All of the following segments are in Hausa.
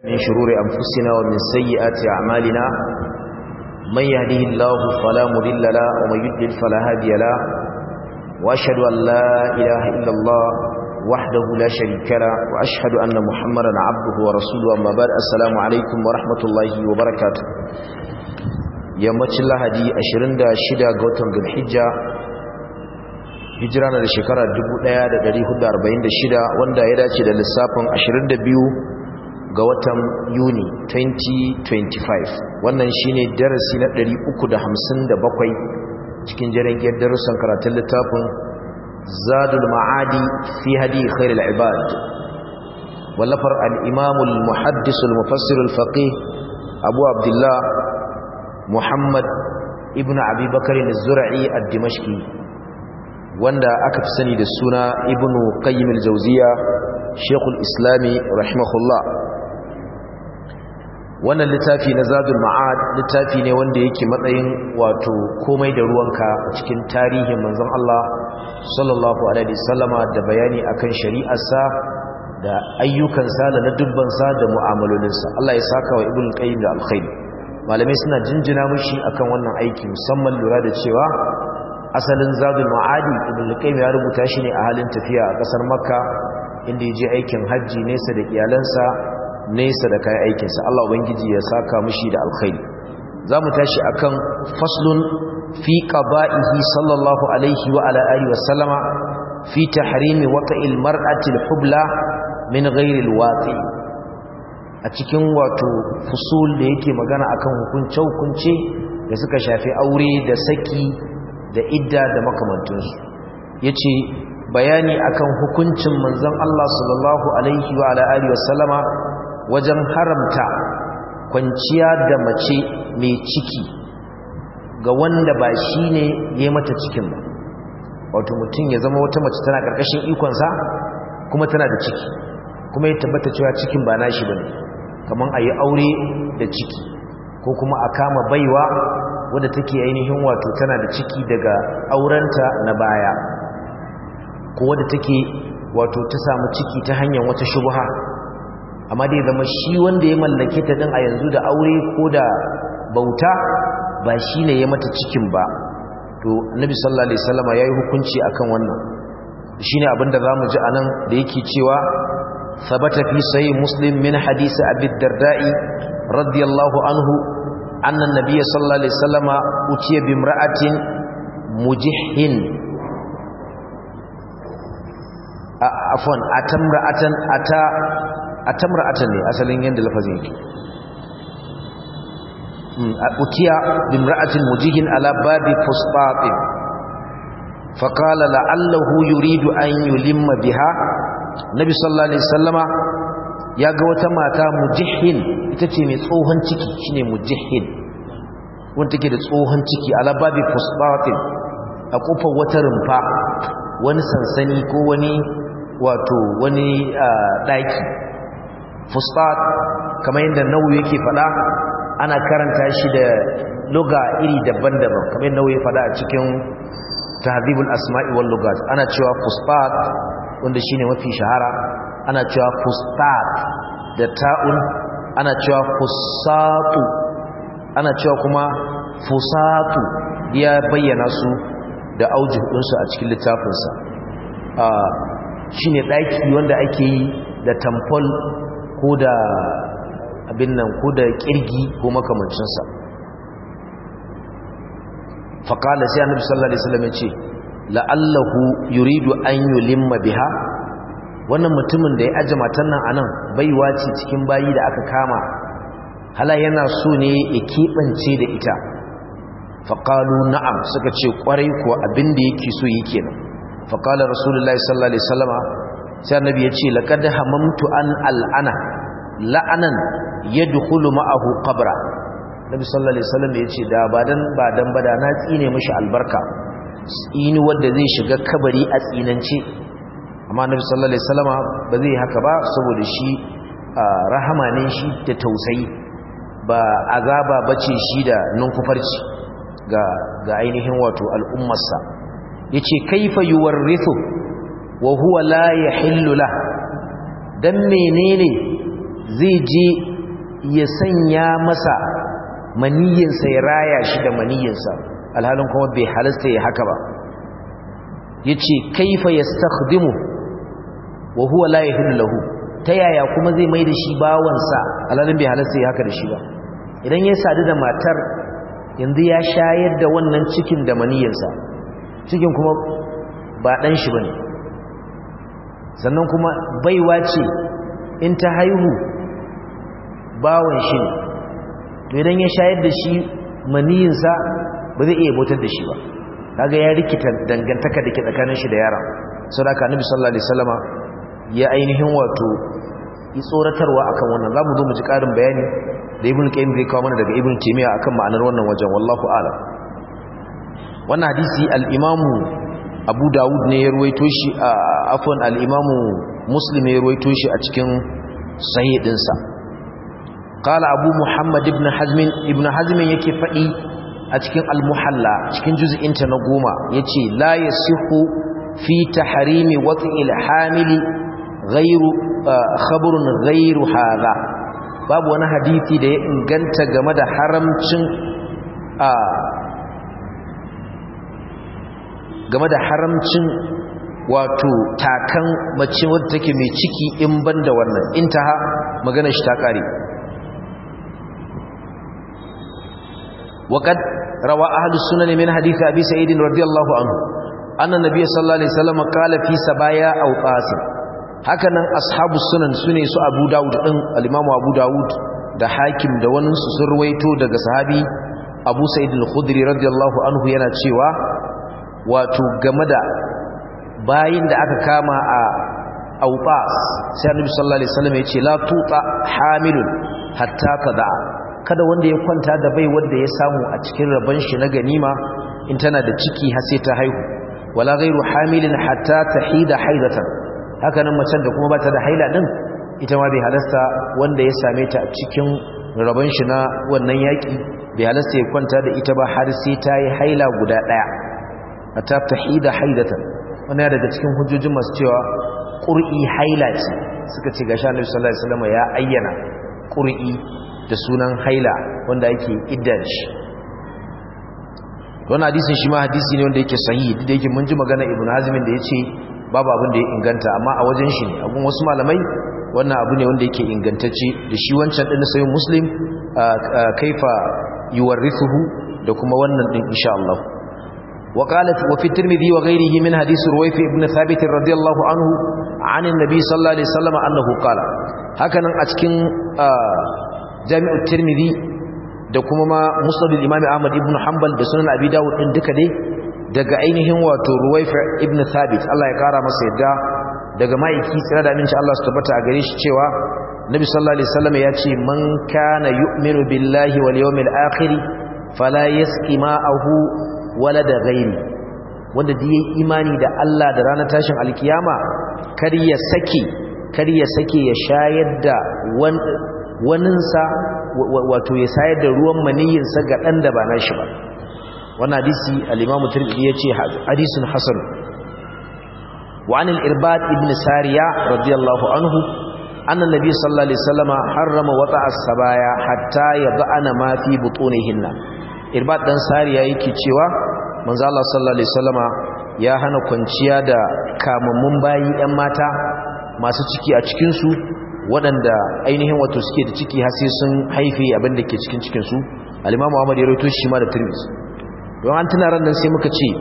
من شرور أنفسنا ومن سيئات أعمالنا من يهده الله فلا مضل له ومن يضلل فلا هادي له وأشهد أن لا إله إلا الله وحده لا شريك له وأشهد أن محمدا عبده ورسوله أما بعد السلام عليكم ورحمة الله وبركاته yammacin lahadi 26 ga watan zulhijja hijira na da shekara 1446 wanda ya dace da lissafin 22 ga watan yuni 2025 wannan shine darasi na 357 cikin jirgin darussan karatun littafin zadul ma'adi fi hadi khairul ibad wallafar al-imam al-muhaddis al-mufassir al-faqih abu abdullah muhammad ibn abi bakr az-zur'i ad-dimashqi wanda aka fi sani da suna ibn qayyim al-jawziya shaykhul islami rahimahullah wannan littafi na zadul ma'ad littafi ne wanda yake matsayin wato komai da ruwanka cikin tarihin manzon Allah sallallahu alaihi wasallama da bayani akan shari'arsa da ayyukansa da dubbansa da mu'amalolinsa Allah ya saka wa ibn qayyim da alkhairi malamai suna jinjina mushi akan wannan aiki musamman lura da cewa asalin zadul ma'adi ibn qayyim ya rubuta shi ne a halin tafiya a kasar makka inda ya je aikin hajji nesa da iyalansa nesa da kayan aikinsa Allah ubangiji ya saka mushi da alkhairi zamu tashi akan faslun fi qada'ihi sallallahu alaihi wa ala alihi wa sallama fi tahrimi waqa'il mar'ati al-hubla min ghairi al-waqi a cikin wato fusul da yake magana akan hukunce hukunce da suka shafi aure da saki da idda da makamantansu yace bayani akan hukuncin manzon Allah sallallahu alaihi wa ala alihi wa sallama wajen haramta kwanciya da mace mai ciki ga wanda ba shi ne ya mata cikin ba wato mutum ya zama wata mace tana ƙarƙashin ikonsa kuma tana da ciki kuma ya tabbata cewa cikin ba nashi ba ne kamar a yi aure da ciki ko kuma a kama baiwa wadda take ainihin wato tana da ciki daga aurenta na baya ko wadda take wato ta samu ciki ta hanyar wata shubha amma dai zama shi wanda ya mallake ta din a yanzu da aure ko da bauta ba shi ne ya mata cikin ba to annabi sallallahu alaihi wasallama yayi hukunci akan wannan shine abinda zamu ji anan da yake cewa sabata fi sahih muslim min hadisi abi darda'i radiyallahu anhu anna an-nabiy sallallahu alaihi wasallama utiya bi imra'atin mujihhin afwan atamra'atan ata atamra'atan ne asalin yanda lafazin yake utiya bimra'atin mujihin ala babi fusfatin faqala la'allahu yuridu an yulimma biha nabi sallallahu alaihi wasallama ya ga wata mata mujihin ita ce mai tsohon ciki shine mujihin wanda take da tsohon ciki ala babi fusfatin a kofar wata rumfa wani sansani ko wani wato wani daki fustat kamar yadda nawu yake fada ana karanta shi da luga iri daban-daban kamar yadda nawu ya fada a cikin tahdhibul asma'i wal lugat ana cewa fustat wanda shine mafi shahara ana cewa fustat da ta'un ana cewa fusatu ana cewa kuma fusatu ya bayyana su da aujuhunsu a cikin littafinsa shine daki wanda ake yi da tamfol ko da abin nan ko da kirgi ko makamancinsa faƙala sai annabi sallallahu alaihi wasallam ya ce la'allahu yuridu an yulimma biha wannan mutumin da ya aje matan nan anan baiwa ce cikin bayi da aka kama hala yana so ne ya keɓance da ita faƙalu na'am suka ce ƙwarai ko abin da yake so yi kenan faƙalar rasulullahi sallallahu alaihi wasallama sai annabi ya ce laqad hamamtu an al'ana la'anan yadkhulu ma'ahu qabra nabi sallallahu alaihi wasallam ya ce da badan badan bada na tsine mishi albarka tsini wanda zai shiga kabari a tsinance amma nabi sallallahu alaihi wasallama ba zai haka ba saboda shi rahama ne shi da tausayi ba azaba bace shi da nunkufarci ga ga ainihin wato al'ummarsa yace kaifa yuwarrithu wa huwa la yahillu la dan menene zai je ya sanya masa maniyinsa ya raya shi da maniyinsa alhalin kuma bai halasta ya haka ba ya ce kaifa ya stakhdimu wa huwa la yahillu lahu ta yaya kuma zai mai da shi bawansa alhalin bai halasta ya haka da shi ba idan ya sadu da matar yanzu ya shayar da wannan cikin da maniyinsa cikin kuma ba ɗan shi ba ne sannan kuma baiwa ce in ta haihu bawan shi ne to idan ya shayar da shi maniyinsa ba zai iya bautar da shi ba kaga ya rikita dangantaka da ke tsakanin shi da yara sau da aka nabi sallallahu alaihi wasallama ya ainihin wato yi tsoratarwa akan wannan za mu zo mu ji ƙarin bayani da ibn qayyim zai kawo mana daga ibn taymiya akan ma'anar wannan wajen wallahu a'lam wannan hadisi al-imamu abu dawud ne ya ruwaito shi a afwan al-imamu muslim ya ruwaito shi a cikin sahih dinsa qala abu muhammad ibn hazm ibn hazm yake fadi a cikin al-muhalla cikin juz'in ta na goma yace la yasihu fi tahrimi wat'il hamili ghairu khabrun ghairu hadha babu wani hadisi da ya inganta game da haramcin a game da haramcin wato takan mace wadda take mai ciki in banda wannan intaha magana shi ta kare وقد روى أهل السنن من حديث أبي سعيد رضي الله عنه أن النبي صلى الله عليه وسلم قال في سبايا أو قاسم هكذا أصحاب السنن سنة سو أبو داود الإمام أبو داود da hakim da waninsu sun ruwaito daga sahabi abu sa'id al-khudri radiyallahu anhu yana cewa wato game da bayin da aka kama a auqas sai annabi sallallahu alaihi wasallam ya ce la tuta hamilun hatta tada'a kada wanda ya kwanta da bai wanda ya samu a cikin rabon shi na ganima in tana da ciki har sai ta haihu wala ghairu hamilin hatta tahida haidatan haka nan macen da kuma bata da haila din ita ma bai halasta wanda ya same ta a cikin rabon shi na wannan yaki bai halasta ya kwanta da ita ba har sai ta yi haila guda daya hatta tahida haidatan wannan daga cikin hujjojin masu cewa qur'i haila ce suka ce ga Annabi sallallahu alaihi wasallam ya ayyana qur'i da sunan haila wanda yake idda shi wannan hadisin shi ma hadisi ne wanda yake sahihi da yake mun ji magana ibnu hazim da yace babu abin da ya inganta amma a wajen shi ne abun wasu malamai wannan abu ne wanda yake ingantacce da shi wancan din sayin muslim kaifa yuwarrithuhu da kuma wannan din insha Allah وقالت وفي الترمذي وغيره من حديث رويف ابن ثابت رضي الله عنه عن النبي صلى الله عليه وسلم أنه قال هكذا أتكن jami'ar tirmidhi da kuma ma musnadul imami ahmad ibn hanbal da sunan abi dawud din duka dai daga ainihin wato ruwaifa ibn thabit Allah ya kara masa yadda daga maiki tsira da aminci Allah su tabbata a gare shi cewa nabi sallallahu alaihi wasallam ya ce man kana yu'minu billahi wal yawmil akhir fala yasqi ma'ahu walada ghairi wanda da yayi imani da Allah da ranar tashin alkiyama kar ya sake kar ya sake ya shayar da waninsa wato ya sayar da ruwan maniyinsa ga ɗan da ba na shi ba wannan hadisi al-imamu tirmidhi yace hadisun hasan wa anil irbad ibn sariya radiyallahu anhu anna nabiy sallallahu alaihi wasallam harrama wata'a sabaya hatta yad'ana ma fi butunihinna irbad dan sariya yake cewa manzo Allah sallallahu alaihi wasallama ya hana kwanciya da kamammun bayi ɗan mata masu ciki a cikin su waɗanda ainihin wato suke da ciki har sai sun haife abin da ke cikin cikinsu alimamu ahmad ya rawaito shi ma da turmis don an tuna ran nan sai muka ce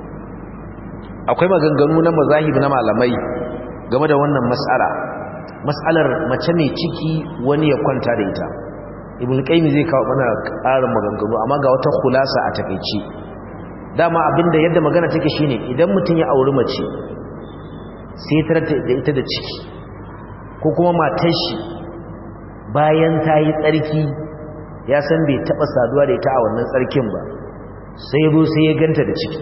akwai maganganu na mazahib na malamai game da wannan mas'ala mas'alar mace mai ciki wani ya kwanta da ita ibn qayyim zai kawo mana ƙarin maganganu amma ga wata khulasa a takeici dama abinda yadda magana take shine idan mutum ya auri mace sai ta da ita da ciki ko kuma matar shi bayan ta yi tsarki ya san bai taɓa saduwa da ita a wannan tsarkin ba sai ya zo sai ya ganta da ciki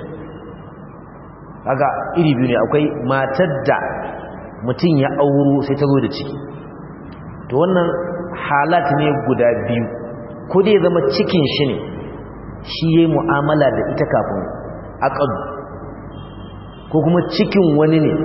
haka iri biyu ne akwai matar da mutum ya auro sai ta zo da ciki to wannan halat ne guda biyu ko dai zama cikin shi ne shi ya yi mu'amala da ita kafin aƙadu ko kuma cikin wani ne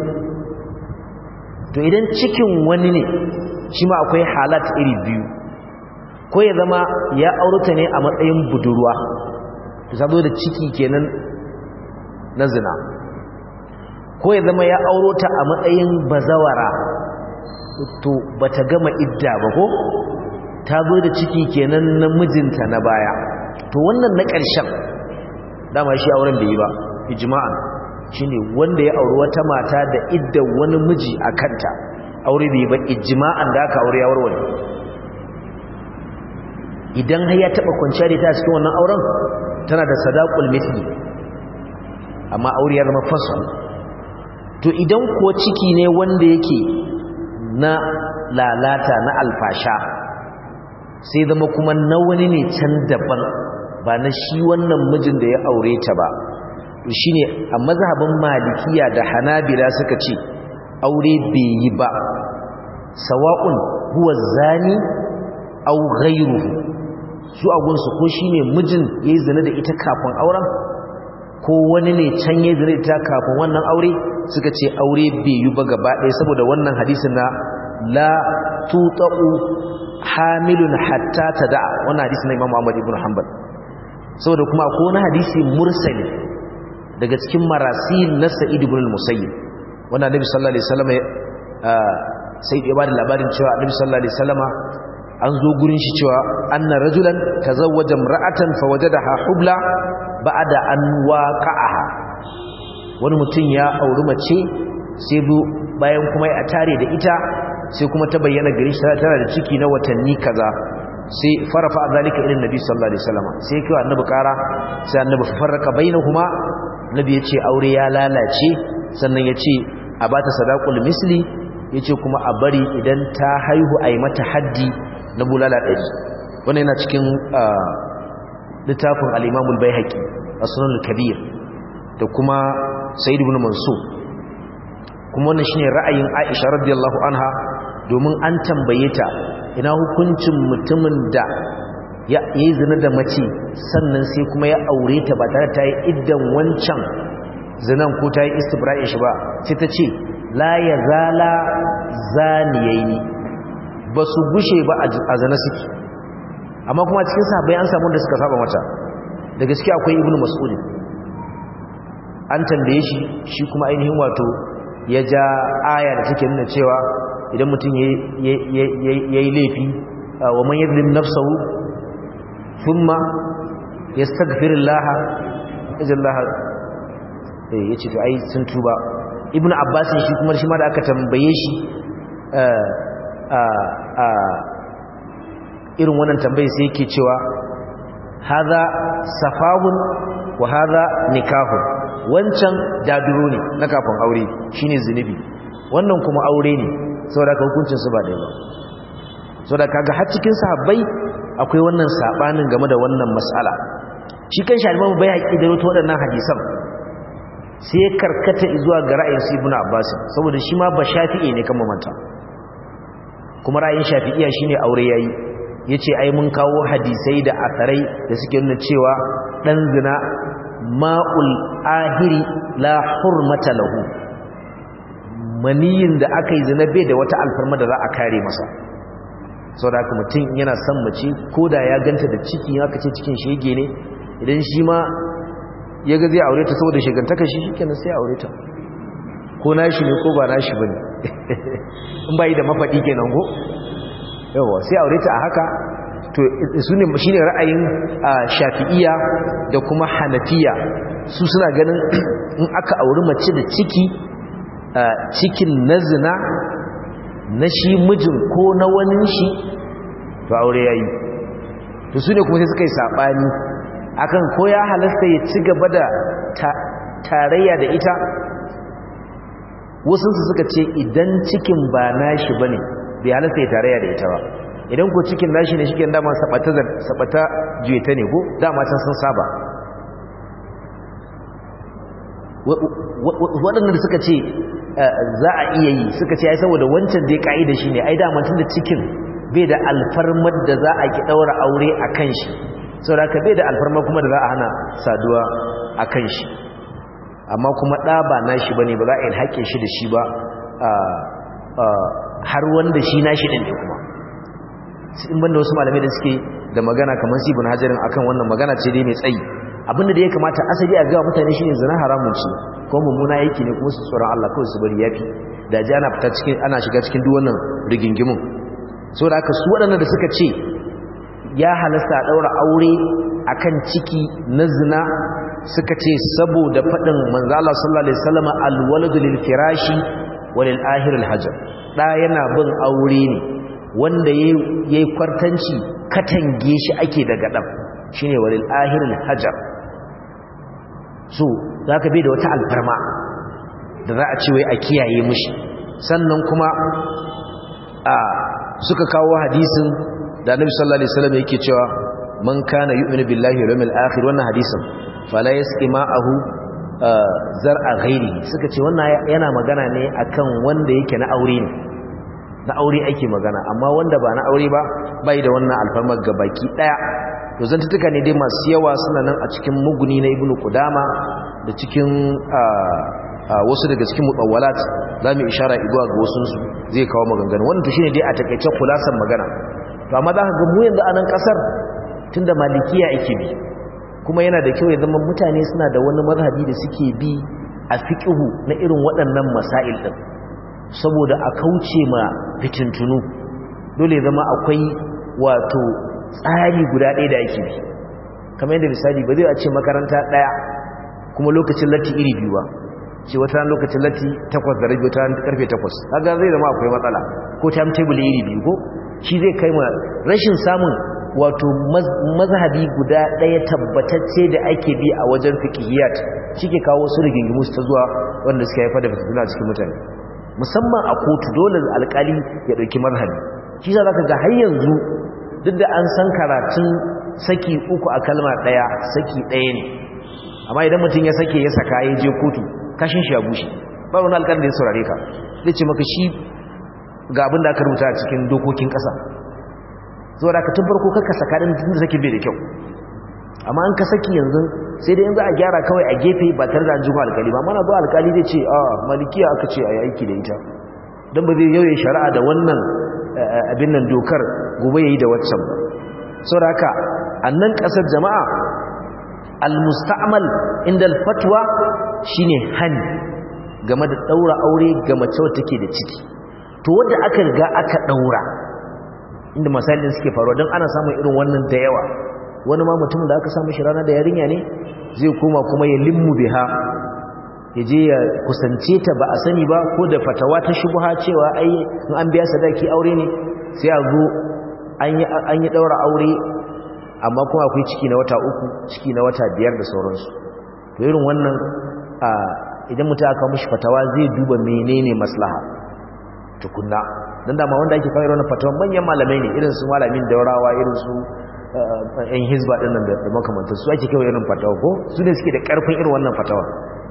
to idan cikin wani ne shi ma akwai halat iri biyu ko ya zama ya aurata ne a matsayin budurwa ta zo da ciki kenan na zina ko ya zama ya aurota a matsayin bazawara to bata gama idda ba ko ta zo da ciki kenan na mijinta na baya to wannan na ƙarshen dama shi auren da yi ba ijma'an shine wanda ya auri wata mata da idda wani miji a kanta aure bai ba ijma'an da aka aure ya warware idan har ya taba kwanciya da ta cikin wannan auren tana da sadaqul mithli amma aure ya zama fasu to idan ko ciki ne wanda yake na lalata na alfasha sai zama kuma na wani ne can daban ba na shi wannan mijin da ya aure ta ba to shine a mazhabin malikiya da hanabila suka ce aure bai yi ba sawa'un huwa zani aw ghayruhu su agunsu ko shine mijin yayi zina da ita kafin auren ko wani ne can yayi zina da ita kafin wannan aure suka ce aure bai yi ba gaba ɗaya saboda wannan hadisin na la tutaqu hamilun hatta tada wannan hadisi na Imam Ahmad ibn Hanbal saboda kuma ko wani hadisi mursali daga cikin marasil na Sa'id ibn al-Musayyib wanda Annabi sallallahu alaihi wasallam sai ya bada labarin cewa Annabi sallallahu alaihi wasallama an zo gurin shi cewa anna rajulan tazawwaja imra'atan fawajadaha hubla ba'da an waqa'aha wani mutum ya auri mace sai bu bayan kuma ya tare da ita sai kuma ta bayyana gari shi tana da ciki na watanni kaza sai farafa zalika ila nabi sallallahu alaihi wasallam sai kai annabi kara sai annabi farraka bainahuma nabi yace aure ya lalace sannan yace a bata sadaqul misli yace kuma a bari idan ta haihu ai mata haddi na bulala ɗari wannan yana cikin littafin al-Imam al-Baihaqi as-Sunan al-Kabir da kuma Sayyid ibn Mansur kuma wannan shine ra'ayin Aisha radiyallahu anha domin an tambaye ta ina hukuncin mutumin da ya yi zina da mace sannan sai kuma ya aure ta ba tare ta yi iddan wancan zinan ko ta yi istibra'in shi ba sai ta ce la ya zala zaniyayi ba su gushe ba a zana suke amma kuma cikin sahabbai an samu da suka saba mata da gaske akwai ibnu mas'ud an tambaye shi shi kuma ainihin wato ya ja aya da take nuna cewa idan mutum ya yi laifi wa man yadlim nafsahu thumma yastaghfirullah ijallah eh yace to ai sun tuba ibnu abbas shi kuma shi ma da aka tambaye shi irin wannan tambayi sai yake cewa haza safahun wa haza nikahun wancan daduro ne na kafin aure shine zunubi wannan kuma aure ne saboda ka hukuncin su ba ɗaya ba saboda kaga har cikin sahabbai akwai wannan sabanin game da wannan mas'ala shi kan shi bai haƙi da wato waɗannan hadisan sai karkata zuwa ga ra'ayin su ibnu abbas saboda shi ma ba shafi'i ne kan mamanta kuma ra'ayin shafi'iya shine aure yayi yace ai mun kawo hadisai da asarai da suke nuna cewa dan zina ma'ul ahiri la hurmata lahu maniyin da aka yi zina bai da wata alfarma da za a kare masa saboda haka mutum yana son mace ko da ya ganta da ciki haka ce cikin shege ne idan shi ma ya ga zai aure ta saboda shigantaka shi shikenan sai aure ta ko nashi ne ko ba nashi bane in bai da mafadi kenan ko yawa sai aure ta a haka to sune shine ra'ayin Shafi'iyya da kuma Hanafiya su suna ganin in aka auri mace da ciki cikin nazina na shi mijin ko na wani shi to aure yayi to sune kuma sai suka yi sabani akan ko ya halasta ya ci gaba da tarayya da ita wasu suka ce idan cikin ba nashi bane bai halasta ya tarayya da ita ba idan ko cikin nashi ne shike dama sabata sabata juyeta ne ko dama can sun saba waɗanda da suka ce za a iya yi suka ce ai saboda wancan dai ka'ida shi ne ai dama tun da cikin bai da alfarmar da za a ki ɗaura aure a kan shi saboda ka bai da alfarmar kuma da za a hana saduwa a kan shi amma kuma ɗa ba nashi ba ne ba za a yi haƙe shi da shi ba har wanda shi nashi ɗin ne kuma in banda wasu malamai da suke da magana kamar sibin hajarin akan wannan magana ce dai mai tsayi abinda da ya kamata asali a gawa mutane shine zina haramun ce ko mummuna yake ne kuma su tsoron Allah kawai su bari yafi da ji ana fita cikin ana shiga cikin duk wannan rigingimun saboda haka su waɗannan da suka ce ya halasta a ɗaura aure akan ciki na zina suka ce saboda faɗin manzo Allah sallallahu alaihi wasallam alwaladu lil firashi walil ahir al hajar da yana bin aure ne wanda yayi kwartanci katange shi ake daga dan shine walil ahir al hajar so zaka bi da wata alfarma da za a ce wai a kiyaye mushi sannan kuma a suka kawo hadisin da Annabi sallallahu alaihi wasallam yake cewa man kana yu'minu billahi wal yawmil akhir wannan hadisin fala yasqi ma'ahu zar'a ghairi suka ce wannan yana magana ne akan wanda yake na aure ne na aure ake magana amma wanda ba na aure ba bai da wannan alfarmar gabaki daya to zantuka ne dai masu yawa suna nan a cikin muguni na ibnu qudama da cikin wasu daga cikin mutawwalat zamu ishara igwa ga wasu su zai kawo maganganu wannan to shine dai a takeice kulasan magana to amma za ka ga mu yanzu a nan kasar tunda malikiya ake bi kuma yana da kyau ya zama mutane suna da wani mazhabi da suke bi a fiqhu na irin waɗannan masail din saboda a kauce ma fitintunu dole ya zama akwai wato tsari guda ɗaya da ake bi kamar yadda misali ba zai a ce makaranta ɗaya kuma lokacin latti iri biyu ba ce wata ran lokacin latti takwas da rabi wata ran karfe takwas kaga zai zama akwai matsala ko timetable iri biyu ko shi zai kai ma rashin samun wato mazhabi guda ɗaya tabbatacce da ake bi a wajen fiqhiyat shike kawo su rigingimu ta zuwa wanda suka haifar da fitina cikin mutane musamman a kotu dole alƙali ya ɗauki mazhabi shi za ka ga har yanzu duk da an san karatun saki uku a kalma ɗaya saki ɗaya ne amma idan mutum ya sake ya saka ya je kotu kashin shi ya bushe ba wani alƙalin da ya saurare ka zai ce maka shi ga abin da aka rubuta a cikin dokokin ƙasa zuwa da ka tun farko kakka saka ɗin tun da sake bai da kyau amma an ka saki yanzu sai dai yanzu a gyara kawai a gefe ba tare da an jima alkali ba mana zuwa alkali zai ce a malikiya aka ce a yi aiki da ita don ba zai yauye shari'a da wannan abin nan dokar gobe ya yi da waccan ba sau da haka a nan ƙasar jama'a almusta'amal inda alfatwa shine hani game da ɗaura aure ga mace wata take da ciki to wadda aka riga aka ɗaura inda misalin suke faruwa don ana samun irin wannan da yawa wani ma mutum da aka samu shi rana da yarinya ne zai koma kuma ya limmu biha ya je ya kusance ta ba a sani ba ko da fatawa ta shubha cewa ai in an biya sadaki aure ne sai a zo an yi daura aure amma kuma akwai ciki na wata uku ciki na wata biyar da sauransu to irin wannan idan mutum aka mishi fatawa zai duba menene maslaha tukunna dan dama wanda ake kawo irin fatawa manyan malamai ne irin su malamin daurawa irin su yan hizba din nan da makamantar su ake kawo irin fatawa ko su ne suke da karfin irin wannan fatawa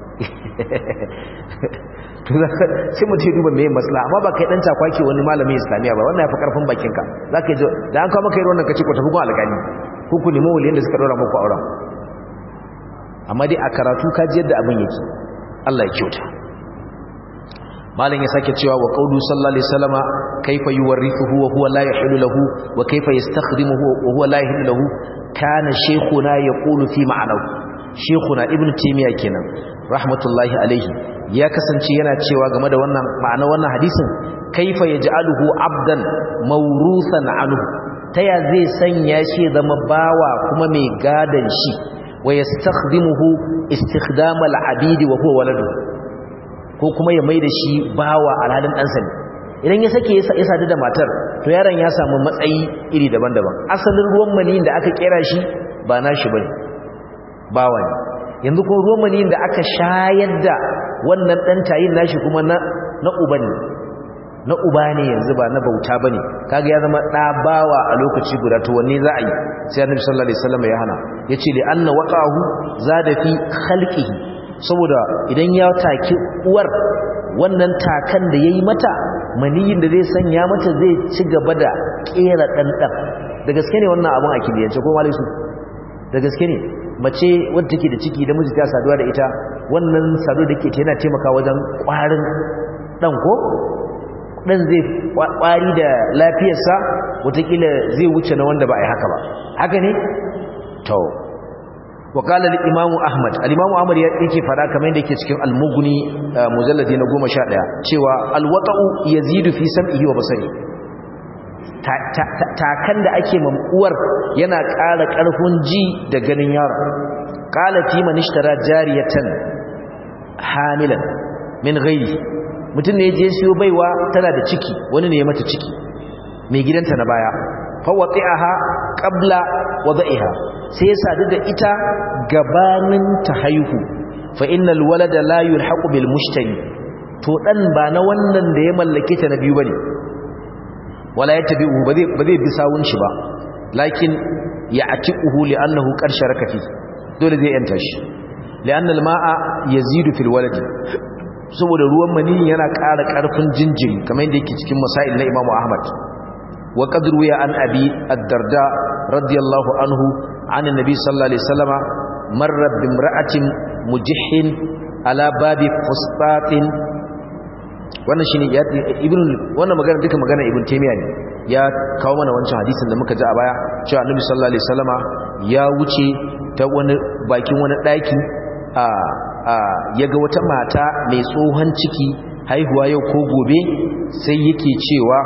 to sai mu ce duba meye maslaha amma ba kai dan takwaki wani malamin islamiya ba wannan yafi karfin bakin ka zaka ji da an kawo maka irin wannan kace ko tafi gun alƙali ko ku nemi waliyan da suka dora muku auren amma dai a karatu ka ji yadda abin yake Allah ya kyauta malam ya sake cewa wa qawlu sallallahu alaihi wasallama kaifa yuwarrithuhu wa huwa la yahillu lahu wa kaifa yastakhdimuhu wa huwa la yahillu lahu kana shaykhuna yaqulu fi ma'anahu shaykhuna ibnu taymiya kenan rahmatullahi alaihi ya kasance yana cewa game da wannan ma'ana wannan hadisin kaifa yaj'aluhu abdan mawrusan anhu taya zai sanya shi zama bawa kuma mai gadan shi wa yastakhdimuhu istikdamal abidi wa huwa waladuhu ko kuma ya maida shi bawa alhalin ɗansa ne idan ya sake ya sadu da matar to yaron ya samu matsayi iri daban-daban asalin ruwan maniyin da aka kera shi ba nashi bane bawa ne yanzu ko ruwan maniyin da aka shayar da wannan ɗan tayin nashi kuma na na uba ne na uba ne yanzu ba na bauta bane kaga ya zama ɗa bawa a lokaci guda to wanne za a yi sai annabi sallallahu alaihi wasallam ya hana yace li anna waqahu zada fi khalqihi saboda idan ya take uwar wannan takan da yayi mata maniyin da zai sanya mata zai ci gaba da kera dandan da gaske ne wannan abun a kibiyance ko malaisu da gaske ne mace wadda take da ciki da miji ta saduwa da ita wannan sadu da ke ta yana taimaka wajen kwarin dan ko dan zai kwari da lafiyarsa wataƙila zai wuce na wanda ba a yi haka ba haka ne to وقال الامام احمد الامام احمد yake fada kamar yadda yake cikin al-mughni mujalladi na 11 cewa al-wata'u yazidu fi sam'ihi wa basari takan da ake mamuwar yana ƙara ƙarfin ji da ganin yaro qala fi man ishtara jariyatan hamilan min ghairi mutum ne je siyo baiwa tana da ciki wani ne ya mata ciki mai gidanta na baya fa wati'aha qabla wada'iha sai ya sadu da ita gabanin ta haihu fa innal walada la yulhaqu bil mushtari to dan ba na wannan da ya mallake ta na biyu bane wala yatabi'u ba zai ba zai bi sawun shi ba lakin ya'tiquhu li'annahu qad sharaka fi dole zai yanta shi li'anna al-ma'a yazidu fil waladi saboda ruwan mani yana ƙara ƙarfin jinjiri kamar yadda yake cikin masail na Imam Ahmad wa qad ruya an abi ad-darda radiyallahu anhu عن النبي صلى الله عليه وسلم مر بامرأة مجح على باب فسطاط wannan shine ibn wannan magana duka magana ibn taymiya ne ya kawo mana wancan hadisin da muka ji a baya cewa annabi sallallahu alaihi wasallama ya wuce ta wani bakin wani daki a a yaga wata mata mai tsohon ciki haihuwa yau ko gobe sai yake cewa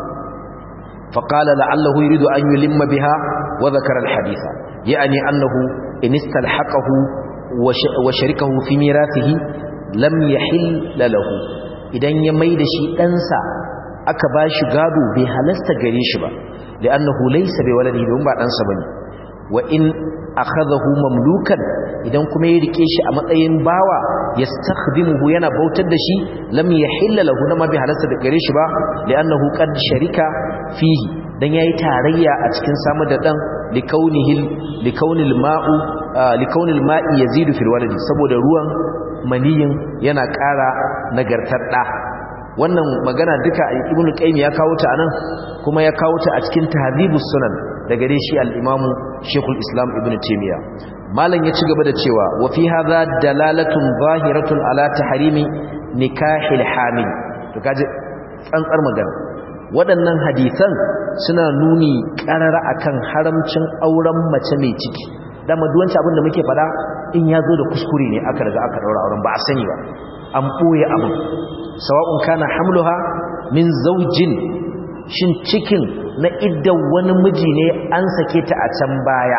فقال لعله يريد أن يلم بها وذكر الحديث يعني أنه إن استلحقه وشركه في ميراثه لم يحل له idan ya mai da shi ɗansa aka ba shi gado bai halasta gare shi ba li'annahu laysa bi waladihi don ba ɗansa bane wa in akhadahu mamlukan idan kuma ya rike shi a matsayin bawa yastakhdimuhu yana bautar da shi lam yahilla lahu nama bi halasta da gare shi ba li'annahu qad sharika fihi dan yayi tarayya a cikin samu da dan likaunihi likaunil ma'u likaunil ma'i yazidu fil waladi saboda ruwan maniyin yana ƙara nagartar da wannan magana duka ibnu qayyim ya kawo ta anan kuma ya kawo ta a cikin tahdhibus sunan daga dai shi al-imamu shaykhul islam ibnu taymiya malam ya ci gaba da cewa wa fi hadha dalalatun zahiratun ala tahrimi nikahil hamil to kaje tsantsar magana waɗannan hadisan suna nuni ƙarara akan haramcin auren mace mai ciki dama duwanci abin da muke fada in ya zo da kuskure ne aka riga aka daura auren ba a sani ba an ɓoye abin sawa'un kana hamluha min zaujin shin cikin na iddan wani miji ne an sake ta a can baya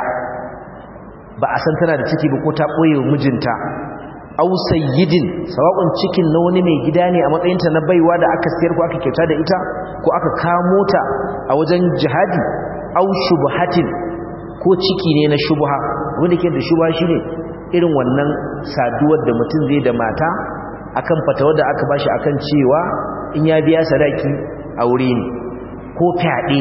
ba a san tana da ciki ba ko ta ɓoye wa mijinta au sayyidin sawa'un cikin na wani mai gida ne a matsayinta na baiwa da aka siyar ko aka kyauta da ita ko aka kamo ta a wajen jihadi au shubhatin ko ciki ne na shubha wanda ke da shubha shine irin wannan saduwar da mutum zai da mata akan fatawar da aka bashi akan cewa in ya biya sadaki aure ne ko fyaɗe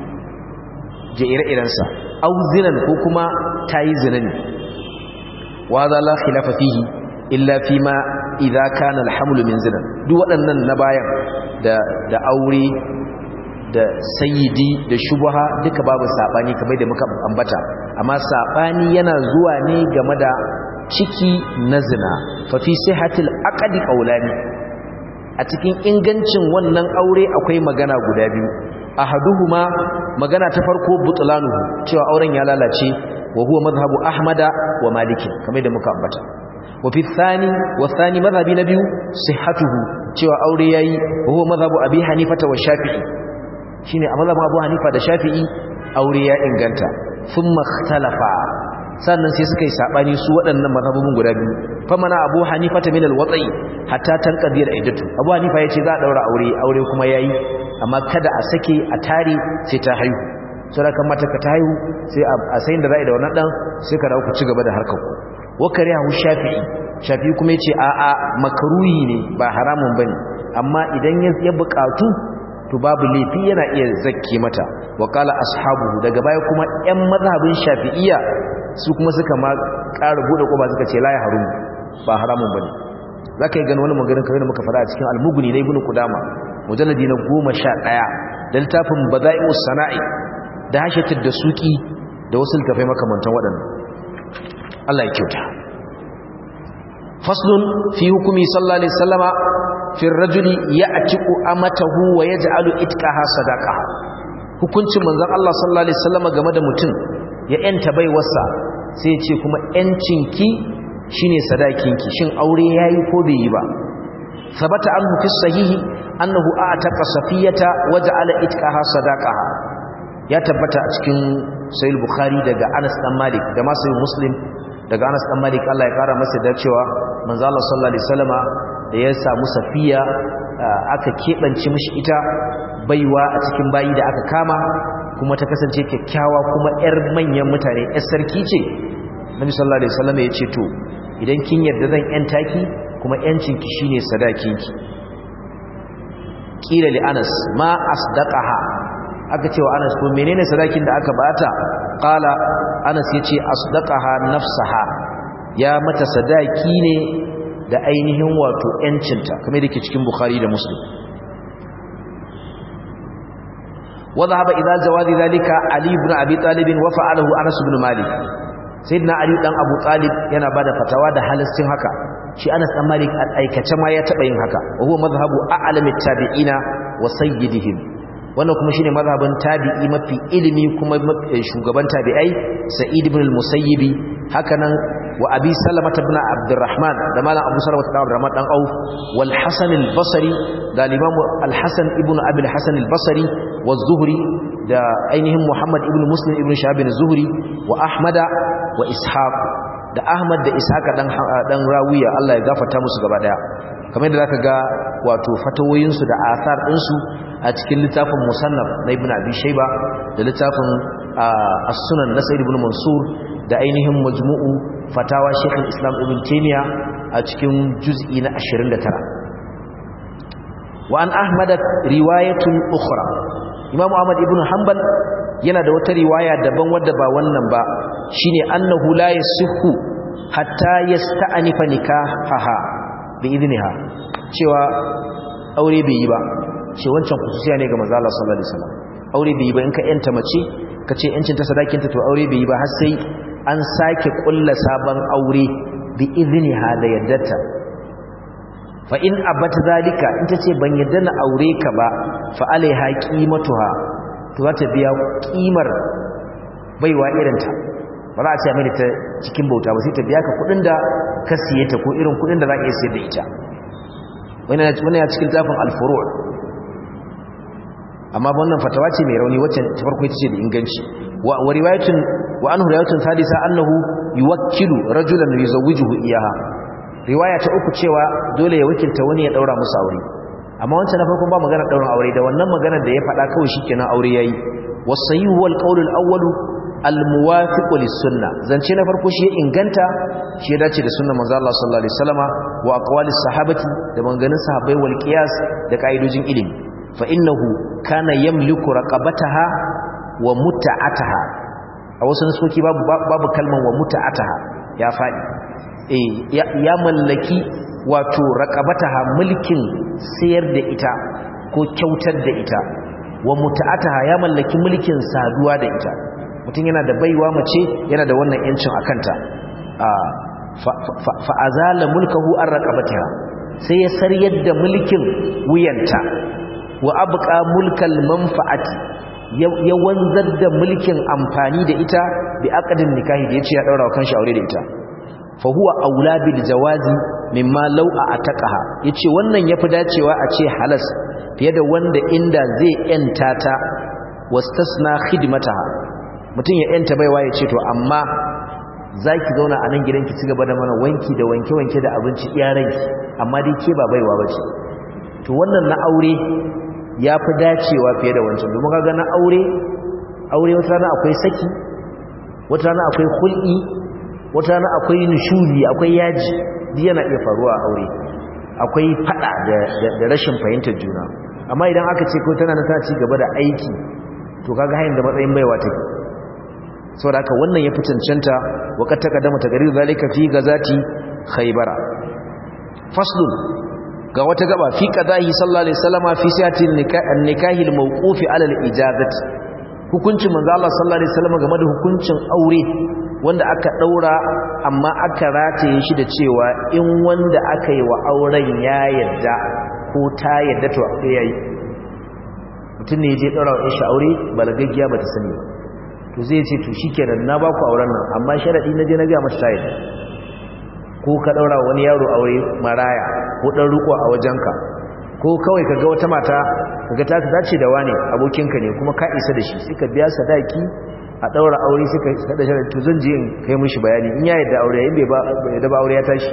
je ire-irensa au zinan ko kuma tayi zina ne wa za la khilafa fihi illa fi ma idza kana alhamlu min zina duk waɗannan na bayan da da aure da sayyidi da shubha duka babu sabani kamar da muka ambata amma sabani yana zuwa ne game da ciki na zina fa fi sihhatil aqdi qawlani a cikin ingancin wannan aure akwai magana guda biyu ahaduhuma magana ta farko butlanuhu cewa auren ya lalace wa huwa madhhabu ahmada wa maliki kamar da muka ambata wa fi thani wa thani madhhabi na biyu sihhatuhu cewa aure yayi wa huwa madhhabu abi hanifata wa shafi'i shine a mazhabin Abu Hanifa da Shafi'i aure ya inganta thumma ikhtalafa sannan sai suka yi sabani su waɗannan mazhabun guda biyu famana Abu Hanifa ta min al-wat'i hatta tanqadi al-iddatu Abu Hanifa yace za a daura aure aure kuma yayi amma kada a sake a tare sai ta haihu sai kan mata ka ta haihu sai a sayin da za a yi da wannan dan sai ka dawo ku ci gaba da harkar ku wa karihu Shafi'i Shafi'i kuma yace a a makruhi ne ba haramun bane amma idan ya buƙatu to babu laifi yana iya zakke mata wa qala ashabuhu daga baya kuma ƴan mazhabin shafi'iyya su kuma suka ma ƙara bude koba suka ce la ya harum ba haramun bane zaka yi gani wani maganin kawai da muka fara a cikin al-mughni na ibnu qudama mujalladi na 11 da littafin bada'i'us sana'i da hashatud da suki da wasu littafai makamantan waɗannan Allah ya kyauta faslun fi hukumi sallallahu alaihi wasallama fi rajuli ya'tiqu amatahu wa yaj'alu itqaha sadaqaha hukuncin manzon Allah sallallahu alaihi wasallam game da mutum ya yanta baiwarsa sai ya ce kuma yancinki shine sadakinki shin aure yayi ko bai yi ba sabata anhu fi sahihi annahu a'taqa safiyata waja'ala itqaha sadaqaha ya tabbata a cikin sahih bukhari daga Anas dan Malik da ma sahih Muslim daga Anas dan Malik Allah ya kara masa da cewa manzo Allah sallallahu alaihi wasallama da ya samu safiya aka kebance mishi ita baiwa a cikin bayi da aka kama kuma ta kasance kyakkyawa kuma yar manyan mutane yar sarki ce Nabi sallallahu alaihi wasallama ya ce to idan kin yarda zan yanta ki kuma yancinki shine sadakinki kila li Anas ma asdaqaha aka cewa Anas ko menene sadakin da aka bata qala Anas yace asdaqaha nafsaha ya mata sadaki ne da ainihin wato yancinta kamar yake cikin Bukhari da Muslim وذهب إلى جواز ذلك علي بن أبي طالب وفعله أنس بن مالك سيدنا علي بن أبو طالب yana bada fatawa da halastin haka shi Anas dan Malik aikace ma ya taba yin haka wa huwa madhhabu a'lamit tabi'ina wa sayyidihim wannan kuma shine mazhabin tabi'i mafi ilimi kuma shugaban tabi'ai Sa'id ibn al-Musayyib hakanan wa Abi Salama ibn Abdurrahman da malam Abu Salama ibn Abdurrahman dan Auf wal Hasan al-Basri da Imam al-Hasan ibn Abi al-Hasan al-Basri wa Zuhri da ainihin Muhammad ibn Muslim ibn Shahab az-Zuhri wa Ahmada wa Ishaq da Ahmad da Ishaq dan dan Rawiya Allah ya gafarta musu gaba daya kamar yadda zaka ga wato fatawoyin su da athar din su a cikin littafin Musannaf na Ibn Abi Shayba da littafin As-Sunan na Sa'id ibn Mansur da ainihin Majmu'u Fatawa Sheikh Islam Ibn Taymiyyah a cikin juz'i na 29 wa an Ahmad riwayatun ukhra Imam Ahmad ibn Hanbal yana da wata riwaya daban wadda ba wannan ba shine annahu la yasihhu hatta yasta'nifa nikahaha bi idniha cewa aure bai yi ba ce wancan kususiya ne ga manzo Allah sallallahu alaihi wasallam aure bai yi ba in ka yanta mace ka ce yancin ta sadakin ta to aure bai yi ba har sai an sake kulla sabon aure bi idniha da yaddarta fa in abat zalika in tace ban yadda na aure ka ba fa alaiha qimatuha to za ta biya kimar baiwa irinta ba za a ce mai ta cikin bauta ba sai ta biya ka kudin da ka siye ta ko irin kudin da za a iya siyar da ita wani ya cikin zafin alfuru amma wannan fatawa ce mai rauni wacce ta farko ita ce da inganci wa riwayatun wa anhu riwayatun sadisa annahu yuwakkilu rajulan yuzawwijuhu iyaha riwaya ta uku cewa dole ya wakilta wani ya daura musu aure amma wancan na farkon ba magana daurin aure da wannan maganar da ya faɗa kawai shikenan aure yayi wasayihu wal qawl al awwal al muwafiq lis sunnah zance na farko shi ya inganta shi ya dace da sunnar manzo Allah sallallahu alaihi wasallama wa aqwalis sahabati da maganganun sahabbai wal qiyas da kaidojin ilimi fa innahu kana yamliku raqabataha wa muta'ataha a wasu nasoki babu babu kalman wa muta'ataha ya fadi eh ya mallaki wato raqabataha mulkin sayar da ita ko kyautar da ita wa muta'ataha ya mallaki mulkin saduwa da ita mutum yana da baiwa mace yana da wannan yancin akanta fa azala mulkahu an raqabatiha sai ya saryar da mulkin wuyanta wa abqa mulkal manfa'ati ya wanzar da mulkin amfani da ita bi aqdin nikahi da yace ya daura wa kanshi aure da ita fa huwa aula bil jawazi mimma law ataqaha yace wannan yafi dacewa a ce halas fiye da wanda inda zai yanta ta wastasna khidmataha mutun ya yanta baiwa yace to amma zaki zauna a nan gidanki ci gaba da mana wanki da wanke wanke da abinci iyaranki amma dai ke ba baiwa bace to wannan na aure yafi dacewa fiye da wancan domin kaga na aure aure wata rana akwai saki wata rana akwai hul'i wata rana akwai nishuri akwai yaji duk yana iya faruwa a aure akwai fada da rashin fahimtar juna amma idan aka ce ko tana ta ci gaba da aiki to kaga hayin da matsayin baiwa take saboda haka wannan ya fi cancanta wa kad taqaddama taqrir zalika fi gazati khaybara faslun ga wata gaba fi qadahi sallallahu alaihi wasallama fi siyati nikahi al-mawqufi ala al-ijazati hukuncin manzo Allah sallallahu alaihi wasallam game da hukuncin aure wanda aka daura amma aka rataye shi da cewa in wanda aka yi wa auren ya yadda ko ta yadda to aure yayi mutum ne ya je ɗaura wa shi aure balagaggiya ba ta sani ba to zai ce to shi kenan na ba ku auren nan amma sharaɗi na je na gaya mata tayi ko ka ɗaura wani yaro aure maraya ko ɗan riko a wajenka ko kawai ka ga wata mata ka ga ta dace da wane abokinka ne kuma ka isa da shi sai ka biya sadaki a ɗaura aure sai ka sada sharaɗi to zan je in kai mishi bayani in ya yadda aure in bai yadda ba aure ya tashi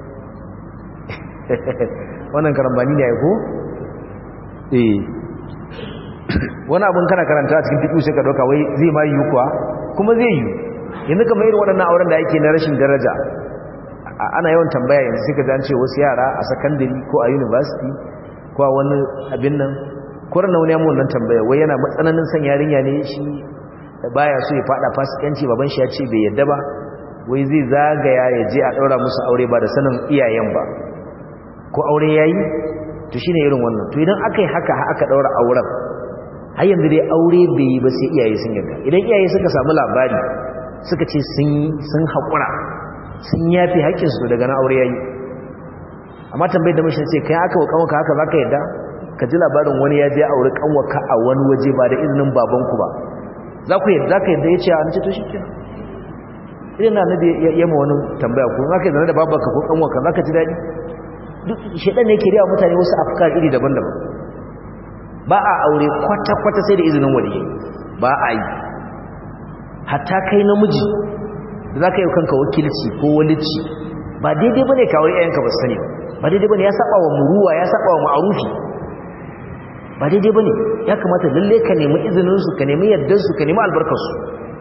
wannan karambani ne ya ko? eh wani abin kana karanta a cikin fiƙi sai ka ɗauka wai zai ma yi kuwa kuma zai yi yanzu kamar irin waɗannan auren da ake na rashin daraja ana yawan tambaya yanzu sai ka ji an ce wasu yara a sakandare ko a university ko a wani abin nan kwarar wani yamun nan tambaya wai yana matsananin son yarinya ne shi baya so ya fada fasikanci baban shi ya ce bai yadda ba wai zai zagaya ya je a ɗaura musu aure ba da sanin iyayen ba ko aure yayi to shine irin wannan to idan aka yi haka aka ɗaura auren har yanzu dai aure bai yi ba sai iyaye sun yarda idan iyaye suka samu labari suka ce sun haƙura sun yafi haƙƙinsu daga na aure yayi amma tambayar da mashi ce kai aka wa kanwaka haka za ka yarda ka ji labarin wani ya je aure kanwaka a wani waje ba da izinin babanku ba za ku yarda ka yarda ya ce an ce to shi kenan idan na nabi ya ma wani tambaya ko za ka yi zane da babanka ko kanwaka za ka ji daɗi duk shaɗan ne ke riya mutane wasu afkar iri daban-daban ba a aure kwata-kwata sai da izinin wani ba a yi hatta kai namiji da za ka yi kanka wakilci ko walici ba daidai ba ne ka aure yayanka ba sani ba daidai ba ne ya saba wa muruwa ya saba wa ma'arufi ba daidai ba ne ya kamata lalle ka nemi izininsu ka nemi yardarsu ka nemi albarkarsu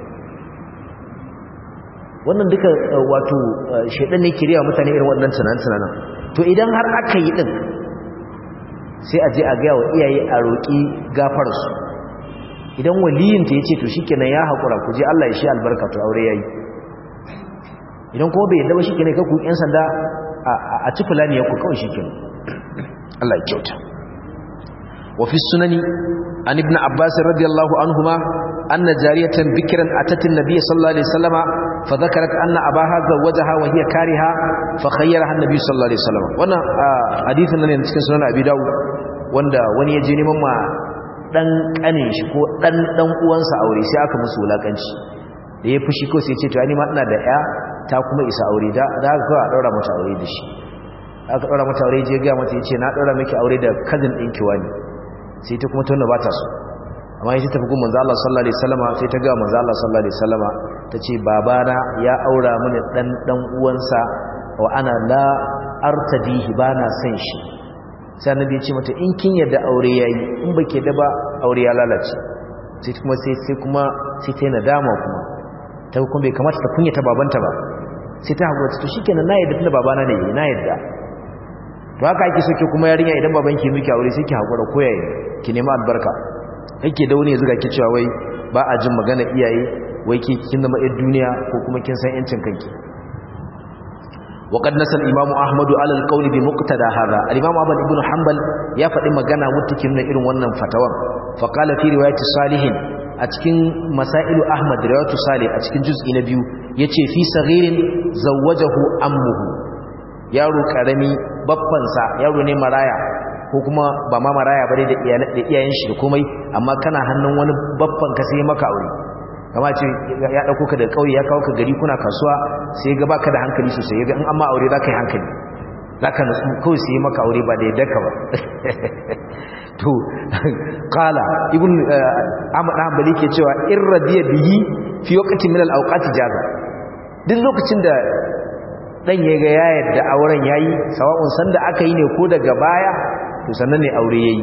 wannan duka wato shaidan ne kiriya mutane irin waɗannan tunanen to idan har aka yi ɗin sai a je a gaya wa iyaye a roƙi gafararsu idan waliyinta ya ce to shi kenan ya haƙura ku je Allah ya shi albarka to aure ya yi idan kuma bai yadda ba shi kenan kakku ‘yan sanda a ci fulani ya ku kawai shi kenan Allah ya kyauta wafi sunani an ibn abbas radiyallahu anhuma anna jariyatan bikran atatin nabiy sallallahu alaihi wasallama fa dhakarat anna abaha zawwajaha wa hiya kariha fa khayyaraha an-nabiy sallallahu alaihi wasallam wannan hadisin nan cikin sunan abi dawud wanda wani ya je neman ma dan kanin shi ko dan dan uwansa aure sai aka musu wulakanci da ya fushi ko sai ya ce to ni ma ina da ya ta kuma isa aure da da aka a daura mata aure da shi aka daura mata aure je ga mata yace na daura miki aure da cousin din ki wani sai ta kuma tunda bata so amma yace tafi gun manzo Allah sallallahu alaihi wasallama sai ta ga manzo Allah sallallahu alaihi wasallama tace babana ya aura mini dan dan uwansa wa ana la artadihi bana san shi sai annabi ya ce mata in kin yarda aure yayi in bake da ba aure ya lalace sai kuma sai sai kuma sai ta nadama kuma ta kuma bai kamata ta kunyata babanta ba sai ta haƙura to shikenan na yarda tunda babana ne na yarda to haka ake so ke kuma yarinya idan babanki miki aure sai ki haƙura ko yayi ki nemi albarka kake da wani ya zuga ki cewa wai ba a jin magana iyaye wai ki kin zama ɗan duniya ko kuma kin san yancin kanki وقد نسى الامام احمد على القول بمقتضى هذا الامام احمد بن حنبل يا فدي magana mutukin na irin wannan fatawan fa qala fi riwayati salih a cikin masailu ahmad riwayatu salih a cikin juz'i na biyu yace fi saghirin zawwajahu ammuhu yaro karami babban sa yaro ne maraya ko kuma ba ma maraya bare da iyayen shi da komai amma kana hannun wani babban ka sai maka aure kama ce ya dauko ka da kauye ya kawo ka gari kuna kasuwa sai ga baka da hankali sosai yaga in amma aure zaka yi hankali zaka nutsu kawai sai maka aure ba da yadda ka ba to qala ibn ahmad hanbali ke cewa in radiya bihi fi waqtin min al-awqat jaza duk lokacin da dan yaga ya yadda auren yayi sawa'un sanda aka yi ne ko daga baya to sannan ne aure yayi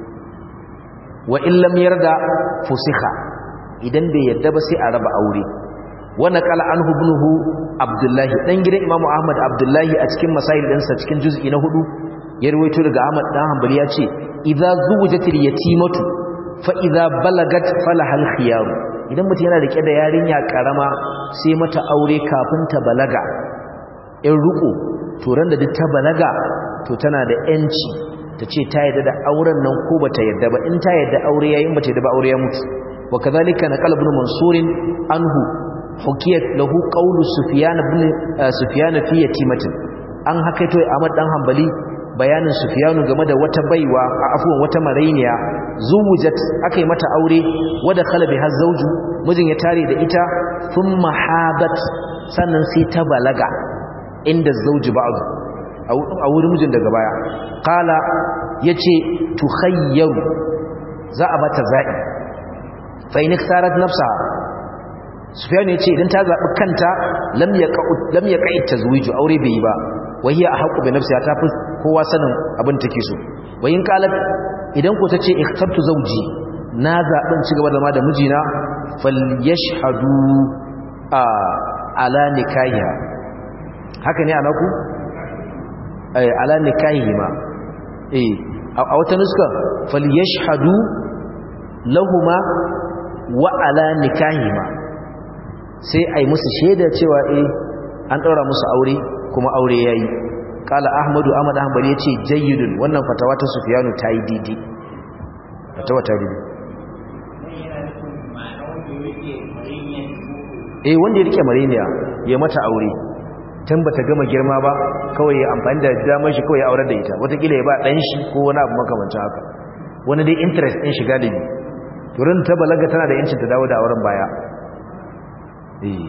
wa in lam yarda fusikha idan bai yadda ba sai a raba aure wanda kala an hubnuhu abdullahi dan gidan imamu ahmad abdullahi a cikin masail ɗinsa cikin juz'i na hudu ya rawaito daga ahmad dan hanbali ya ce idza zuwijatil yatimatu fa idza balagat falahal khiyar idan mutum yana rike da yarinya karama sai mata aure kafin ta balaga in ruko to ran da duk ta balaga to tana da yanci ta ce ta yadda da auren nan ko bata yadda ba in ta yadda aure yayin bata yadda ba aure ya mutu وكذلك نقل ابن منصور عنه حكيت له قول سفيان بن سفيان في يتيمه an hakaito Ahmad dan Hanbali bayanin sufyanu game da wata baiwa a afuwan wata marainiya zuwujat akai mata aure wada khalabi har zauju mijin ya tare da ita thumma habat sannan sai ta balaga inda zauji ba'du a wurin mijin daga baya qala yace tukhayyaru za a bata za'i fa in iktarat nafsaha sufyan yace idan ta zabi kanta lam yaqa lam yaqa tazwiju aure bai yi ba wahiya ahqqu bi nafsiha ta fi kowa sanin abin take so wayin qalat idan ko tace ikhtartu zawji na zabin ci gaba da ma da mijina falyashhadu a ala nikahiha haka ne anaku eh ala nikahihima eh a wata nuska falyashhadu lahuma wa ala nikahihima sai ai musu shaida cewa eh an daura musu aure kuma aure yayi kala ahmadu ahmad ahmad yace jayyidun wannan fatawa ta sufyanu tayi didi fatawa ta didi eh wanda ya rike mareniya ya mata aure tun bata gama girma ba kawai ya amfani da damar shi kawai ya aurar da ita watakila ya ba dan shi ko wani abu makamancin haka wani dai interest din shi galibi turin ta balaga tana da yancin ta dawo da auren baya eh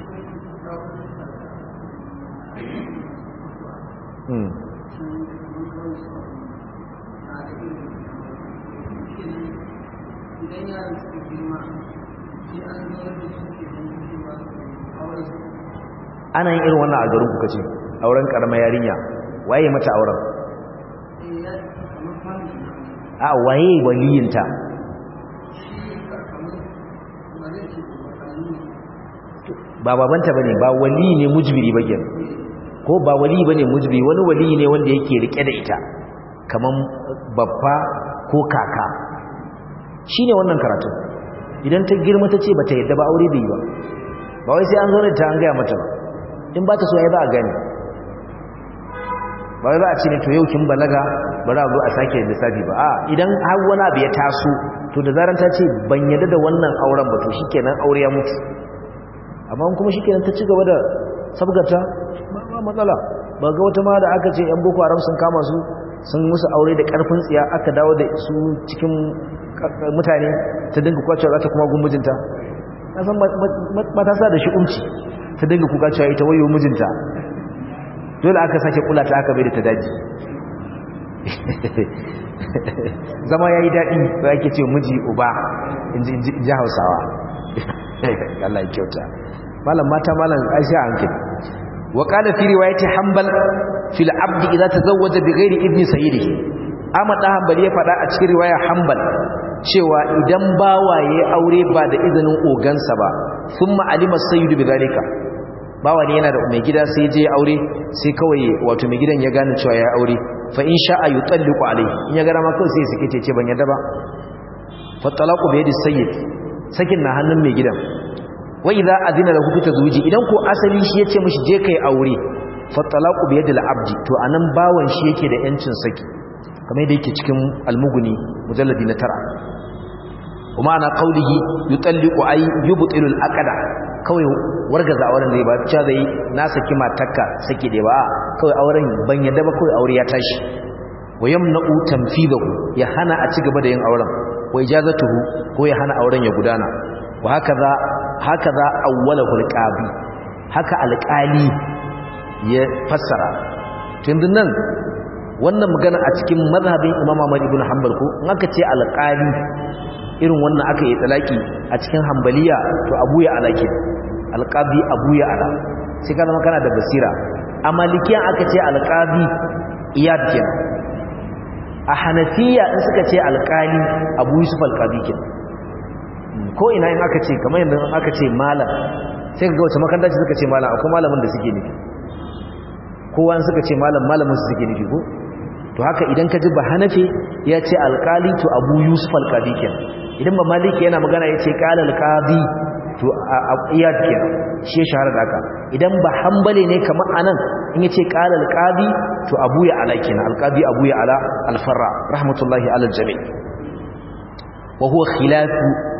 ana yin irin wannan a garin kuka ce auren karamar yarinya waye mata auren a waye waliyinta ba babanta bane ba wali ne mujbiri ba kenan ko ba wali bane mujbiri wani wali ne wanda yake rike da ita kaman babba ko kaka shine wannan karatu idan ta girma ta ce bata yadda ba aure bai ba ba wai sai an zo da ta an gaya mata ba in ba ta so ya ba a gani ba wai ba a ce ne to yau kin balaga bari a zo a sake lissafi ba a idan har wani abu ya taso to da zaran ta ce ban yadda da wannan auren ba to shikenan aure ya mutu amma kuma shikenan ta ci gaba da sabgata ba matsala ba ga wata ma da aka ce yan boko haram sun kama su sun musu aure da karfin tsiya aka dawo da su cikin mutane ta dinga kwacewa za ta kuma gun mijinta na san matasa da shi umci ta dinga kuka cewa ita wayo mijinta dole aka sake kula ta aka bai da ta daji zama ya yi daɗi da ake ce miji uba in ji hausawa Allah ya kyauta malam mata malam aisha hankali wa qala fi riwayati hanbal fil abdi idza tazawwaja bighairi idni sayyidihi Ahmad dan Hanbali ya faɗa a cikin riwaya Hanbal cewa idan bawaye aure ba da izinin ogansa ba thumma alima sayyidu bidhalika bawa ne yana da mai gida sai je aure sai kawai wato mai gidan ya gane cewa ya aure fa in sha'a yutalliqu alayhi in ya gara ma kawai sai sake ce ban yadda ba fa talaqu bi yadi sayyid sakin na hannun mai gidan wa idza adina lahu fi tazwiji idan ko asali shi yace mishi je kai aure fa talaqu bi yadi al-abdi to anan bawan shi yake da yancin saki kamar yadda yake cikin almuguni mujalladi na tara kuma ana qaulihi yutalliqu ay yubtilu al-aqda kawai wargaza auren ne ba cewa zai na saki matarka saki dai ba kawai auren ban yadda ba kawai aure ya tashi wa yamna'u tanfidahu ya hana a cigaba da yin auren wa ijazatuhu ko ya hana auren ya gudana wa hakaza hakaza awwalahu alqabi haka alqali ya fassara tunda nan wannan magana a cikin mazhabin Imam Ahmad ibn Hanbal ko in aka ce alqali irin wannan aka yi talaki a cikin Hanbaliya to Abu ya alaki alqabi Abu ya ala sai ka zama kana da basira a malikiyan aka ce alqabi iyad kenan a hanafiya in suka ce alkali abu yusuf alkabi ke ko ina in aka ce kamar yadda aka ce malam sai ga wata makaranta ce suka ce malam akwai malamin da suke nufi kowa suka ce malam malamin su suke nufi ko to haka idan ka ji ba hanafi ya ce alkali to abu yusuf alkabi ke idan ba maliki yana magana ya ce kala alkabi to a iyad ke shi ya shahara da haka idan ba hambale ne kamar anan in yace qala alqabi to abu ya ala kenan alqabi abu ya ala alfarra rahmatullahi ala aljami wa huwa khilafu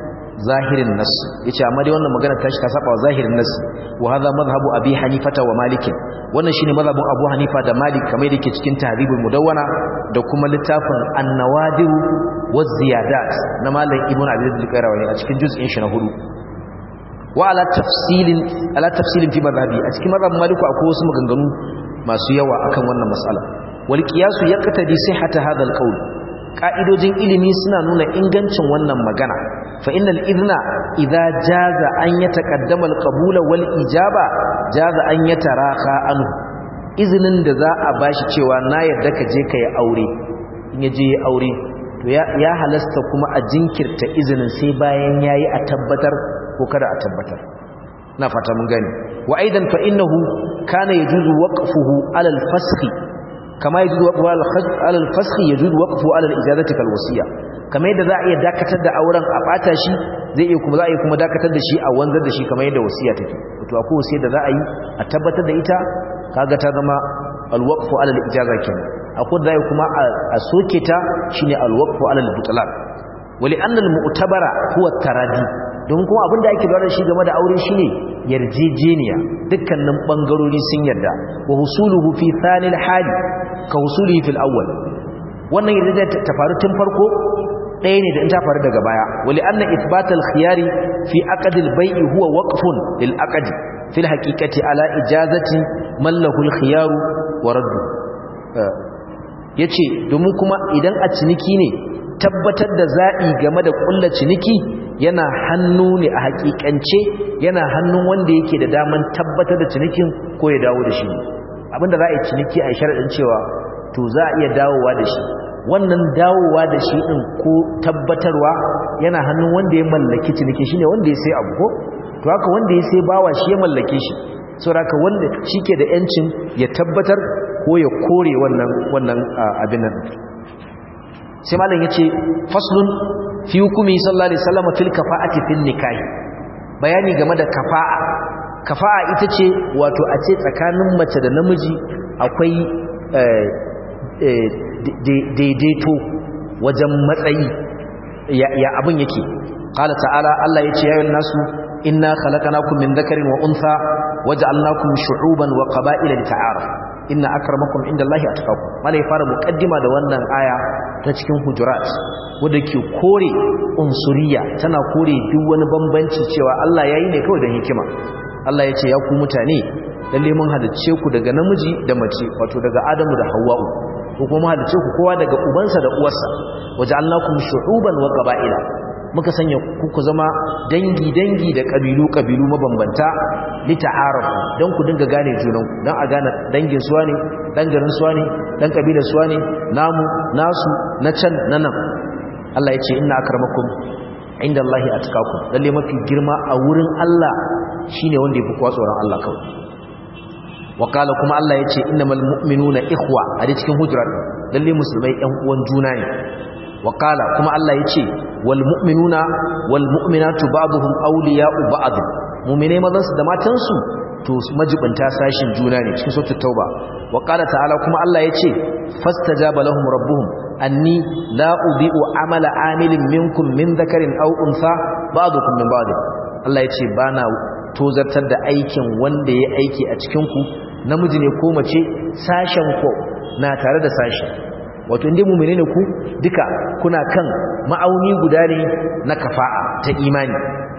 zahirin nas yace amma dai wannan magana tashi ta saba wa zahirin nas wa hadha madhhabu abi hanifata wa malik wannan shine madhhabun abu hanifa da malik kamar yake cikin tahribul mudawwana da kuma littafin an-nawadir wa ziyadat na malam ibnu abi al-qayrawani a cikin juz'in shi na hudu wa ala tafsilin ala tafsilin fi madhhabi a cikin madhhabin malik akwai wasu maganganu masu yawa akan wannan mas'ala wal qiyas yaqtadi sihhata hadha al-qawl ka'idojin ilimi suna nuna ingancin wannan magana fa innal idna idza jaza an yataqaddama al-qabula wal ijaba jaza an yataraka anhu izinin da za a bashi cewa na yarda ka je kai aure in ya je aure to ya halasta kuma a jinkirta izinin sai bayan yayi a tabbatar ko kada a tabbatar na fata mun gani wa aidan fa innahu kana yajuzu waqfuhu ala al-fasxi kama yajuzu waqfu ala al-fasxi yajuzu waqfu ala al-ijazati kal wasiya kama yadda za a iya dakatar da auren a bata shi zai iya kuma za a iya kuma dakatar da shi a wanzar da shi kama yadda wasiya take wato akwai wasiya da za a yi a tabbatar da ita kaga ta zama al-waqfu ala al-ijaza kenan akwai da kuma a soke ta shine al-waqfu ala al-butlaq wali anna al-mu'tabara huwa taradi don kuma abinda ake lura da shi game da aure shine yarjejeniya dukkanin bangarori sun yarda wa husuluhu fi thanil hali ka husulihi fil awwal wannan yarjejeniya ta faru tun farko ɗaya ne da in ta faru daga baya wali anna ithbatal khiyari fi aqd al bay'i huwa waqfun lil aqd fil haqiqati ala ijazati man lahu al khiyaru wa raddu yace domin kuma idan a ciniki ne tabbatar da za'i game da ƙulla ciniki yana hannu ne a hakikance yana hannun wanda yake da daman tabbatar da cinikin ko ya dawo da shi abinda za a yi ciniki a sharaɗin cewa to za a iya dawowa da shi wannan dawowa da shi ɗin ko tabbatarwa yana hannun wanda ya mallaki ciniki shine wanda ya sai abu ko to haka wanda ya sai bawa shi ya mallake shi saboda wanda shi ke da yancin ya tabbatar ko ya kore wannan wannan abin nan sai malam yace faslun fi hukumi sallallahu alaihi wasallam fil kafa'ati fil nikah bayani game da kafa'a kafa'a ita ce wato a ce tsakanin mace da namiji akwai daidaito wajen matsayi ya abin yake qala ta'ala Allah yace ya nasu inna khalaqnakum min dhakarin wa untha waja'alnakum shu'uban wa qaba'ila lita'arafu inna akramakum indallahi atqakum mala ya fara muqaddima da wannan aya ta cikin hujurat wanda ke kore unsuriya tana kore duk wani bambanci cewa Allah yayi ne kawai da hikima Allah ya ce ya ku mutane lalle mun halicce ku daga namiji da mace wato daga Adamu da Hawwa'u ko kuma halicce ku kowa daga ubansa da uwarsa waja'alnakum shu'uban wa qaba'ila muka sanya ku zama dangi-dangi da ƙabilu-ƙabilu mabambanta lita'arafu don ku dinga gane junanku don a gane dangin suwa ne ɗan garin suwa ne ɗan ƙabilar suwa ne namu nasu na can na nan Allah ya ce ina akarmakum inda Allah ya tukaku lalle mafi girma a wurin Allah shine wanda ya fi kuwa tsoron Allah kawai wakala kuma Allah ya ce innamal mu'minuna ikhwa a cikin hujurat lalle musulmai ƴan uwan juna ne wakala kuma Allah ya ce والمؤمنون والمؤمنات بعضهم أولياء بعض مؤمنين مذنس دماتنسو to majibanta sashin juna ne cikin suratul tauba wa qala ta'ala kuma Allah yace fastajaba lahum rabbuhum anni la udhi'u amala amilin minkum min dhakarin aw untha ba'dukum min ba'd Allah yace bana tozartar da aikin wanda ya aiki a cikin ku namiji ne ko mace sashen ko na tare da sashi wato inda mummune ne ku duka kuna kan ma'auni guda ne na kafa'a ta imani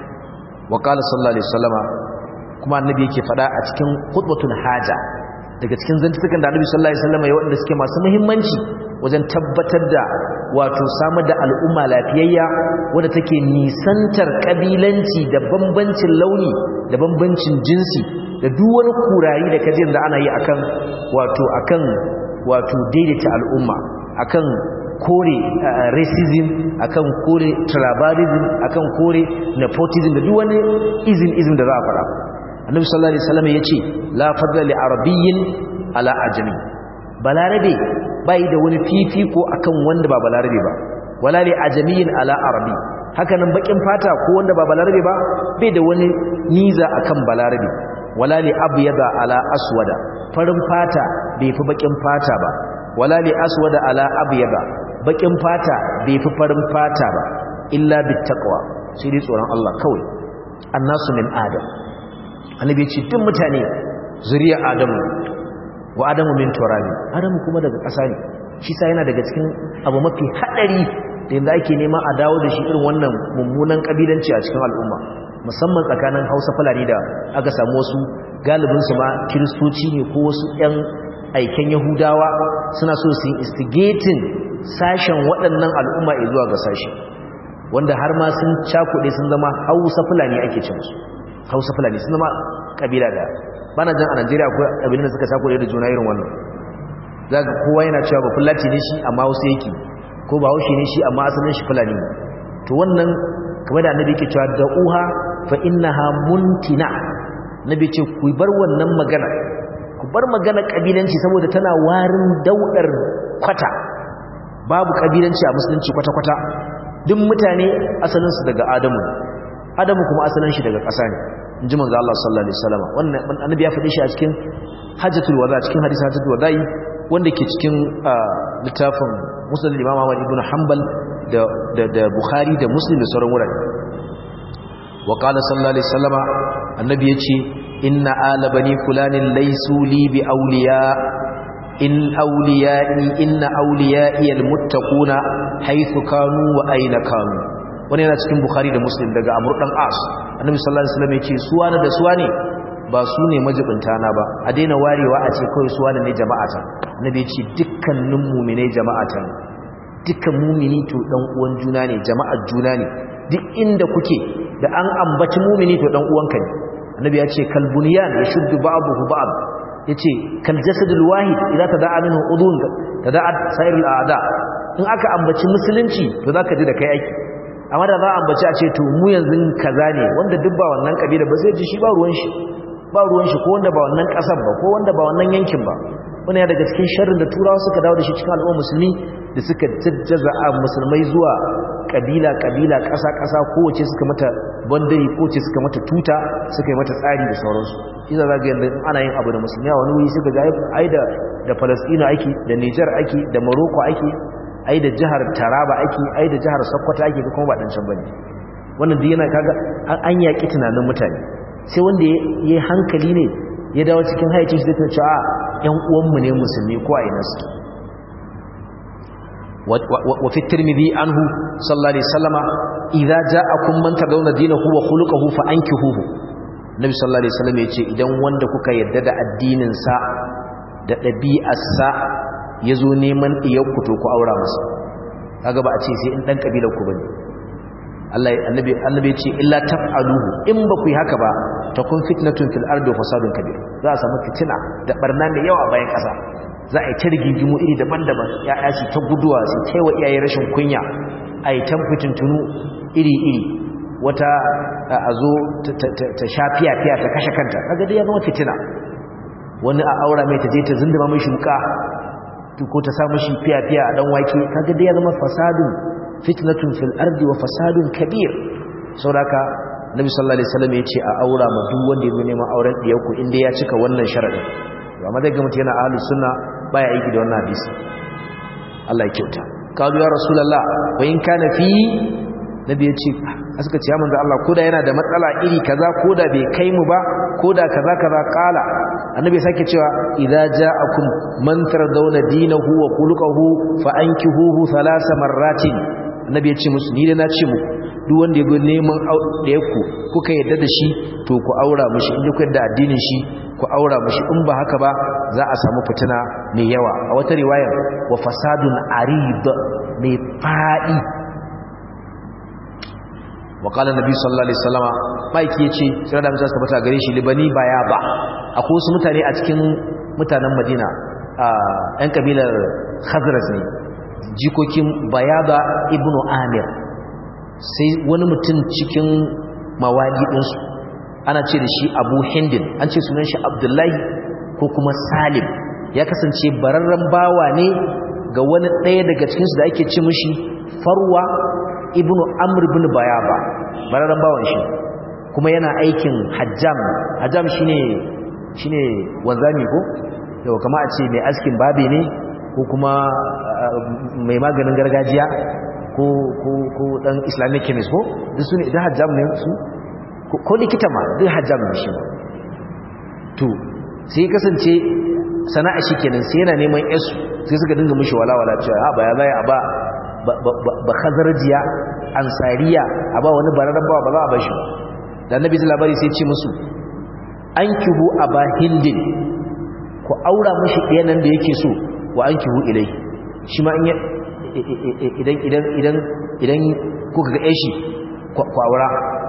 wa qala sallallahu alaihi wasallama kuma annabi yake fada a cikin khutbatul haja daga cikin zantukan da annabi sallallahu alaihi wasallama ya wanda suke masu muhimmanci wajen tabbatar da wato samar da al'umma lafiyayya wadda take nisantar kabilanci da bambancin launi da bambancin jinsi da duk wani kurari da kajin da ana yi akan wato akan wato daidaita al'umma akan kore racism akan kore tribalism akan kore nepotism da duk wani izin izin da za a fara annabi sallallahu alaihi wasallam yace la fadla li arabiyyin ala ajami balarabe bai da wani fifiko akan wanda ba balarabe ba wala li ajamiyyin ala arabi haka nan bakin fata ko wanda ba balarabe ba bai da wani niza akan balarabe wala li abyada ala aswada farin fata bai fi bakin fata ba wala li aswada ala abyada bakin fata bai fi farin fata ba illa bittaqwa sai dai tsoron Allah kawai annasu min adam annabi ya ce duk mutane zuriya adamu wa adamu min turabi adamu kuma daga ƙasa ne shi sa yana daga cikin abu mafi haɗari da yanzu ake nema a dawo da shi irin wannan mummunan ƙabilanci a cikin al'umma musamman tsakanin hausa fulani da aka samu wasu galibinsu ma kiristoci ne ko wasu 'yan aiken yahudawa suna so su yi instigating sashen waɗannan al'umma zuwa ga sashi wanda har ma sun cakuɗe sun zama hausa fulani ake ce musu hausa fulani sun zama ƙabila da bana jan a najeriya akwai ƙabilun da suka cakuɗe da juna irin wannan za ga kowa yana cewa ba fulati ne shi amma wasu yake ko ba haushi ne shi amma asalin shi fulani ne to wannan kamar da annabi ke cewa da uha fa innaha muntina nabi ce ku bar wannan magana ku bar magana kabilanci saboda tana warin daudar kwata babu kabilanci a musulunci kwata-kwata duk mutane asalinsu daga adamu adamu kuma asalin shi daga ƙasa ne in ji manzo Allah sallallahu alaihi wasallam wannan annabi ya faɗi shi a cikin hajjatul wada cikin hadisi hajjatul wada'i wanda ke cikin littafin musnad imam Ahmad ibn Hanbal da da da Bukhari da Muslim da sauran wurare wa qala sallallahu alaihi wasallama annabi yace inna ala bani fulanin laysu li bi awliya in awliya'i inna awliya'i almuttaquna haythu kanu wa aina kanu wani yana cikin bukhari da muslim daga amr dan as annabi sallallahu alaihi wasallam yace suwana da suwane ba su ne majibinta na ba a daina warewa a ce kawai suwane ne jama'ata annabi yace dukkanin mu'mine jama'ata dukkan mu'mini to dan uwan juna ne jama'ar juna ne duk inda kuke da an ambaci mu'mini to dan uwanka ne annabi ya ce kalbuniyan yashuddu ba'dahu ba'd yace kal jasadul wahid idza tada'a minhu udun tada'a sairul a'da in aka ambaci musulunci to zaka ji da kai aiki amma da za a ambaci a ce to mu yanzu kaza ne wanda duk ba wannan kabila ba zai ji shi ba ruwan shi ba ruwan shi ko wanda ba wannan kasar ba ko wanda ba wannan yankin ba wani ya daga cikin sharrin da turawa suka dawo da shi cikin al'ummar musulmi da suka jajjaza a musulmai zuwa kabila kabila kasa kasa kowace suka mata bandari kowace suka mata tuta suka yi mata tsari da sauransu idan za ga yanzu ana yin abu da musulmi a wani wuri suka ga ai da da Palestina ake da Niger ake da Morocco ake ai da jihar Taraba ake ai da jihar Sokoto ake kuma ba dan can bane wannan duk yana kaga an yaki tunanin mutane sai wanda yayi hankali ne ya dawo cikin haicin shi zai ce a ƴan uwanmu ne musulmi ko a ina su wa fi tirmidhi anhu sallallahu alaihi wasallama idza ja'akum man tadawna dinahu wa khuluquhu fa ankihuhu nabi sallallahu alaihi wasallam yace idan wanda kuka yarda da addinin sa da dabi'ar sa yazo neman iyar ku to ku aura masa kaga ba a ce sai in dan kabilar ku bane Allah annabi annabi yace illa taf'aluhu in ba ku yi haka ba takun fitnatun fil ardi wa fasadun kabir za a samu fitina da barna mai yawa bayan kasa za a yi ta rigingimu iri daban-daban ya yashi ta guduwa su taiwa iyaye rashin kunya a yi ta fitintunu iri-iri wata a zo ta sha fiya-fiya ta kashe kanta kaga dai ya zama fitina wani a aura mai ta je ta zindama mai shuka ko ta sa mashi fiya-fiya a dan wake kaga dai ya zama fasadun fitnatun fil ardi wa fasadun kabir sauraka nabi sallallahu alaihi wasallam ya ce a aura ma duk wanda ya zo neman auren diyarku inda ya cika wannan sharadin amma dai ga mutum yana ahlus sunna baya aiki da wannan hadisi Allah ya kyauta kalu ya rasulullah wa in kana fi nabi yace suka ce ya manzo Allah koda yana da matsala iri kaza koda bai kai mu ba koda kaza kaza kala annabi sake cewa idza ja'akum man tardawna dinahu wa khuluquhu fa ankihuhu thalatha marratin annabi yace musu ni da na ce muku duk wanda ya bi neman da yaku kuka yadda da shi to ku aura mishi in kuka yadda addinin shi ku aura mishi in ba haka ba za a samu fitina mai yawa a wata riwayar wa fasadun arid mai fadi wa qala nabi sallallahu alaihi wasallama maiki yace sai da musa tabbata gare shi libani baya ba akwai wasu mutane a cikin mutanen Madina a ɗan kabilar Khazraj ne jikokin Bayaba ibnu Amir sai wani mutum cikin mawali ɗinsu ana ce da shi abu hindin an ce sunan shi abdullahi ko kuma salim ya kasance bararren bawa ne ga wani ɗaya daga cikinsu da ake ce mashi farwa ibnu amr ibn bayaba bararren bawan shi kuma yana aikin hajjam hajjam shine shine wanzami ko yau kama a ce mai askin babe ne ko kuma mai maganin gargajiya ko ko ko dan islamic chemist ko duk su ne idan hajjam ne su ko likita ma duk hajjam ne shi to sai kasance sana'a shi kenan sai yana neman yasu sai suka dinga mishi walawala cewa ha ba ya zai a ba ba khazarjiya ansariya a ba wani bararren ba ba za a ba shi da annabi labari sai ce musu an kihu a ba hindin ku aura mashi ɗayanan da yake so wa an kihu ilai shi ma idan idan idan idan kuka ga yashi ku aura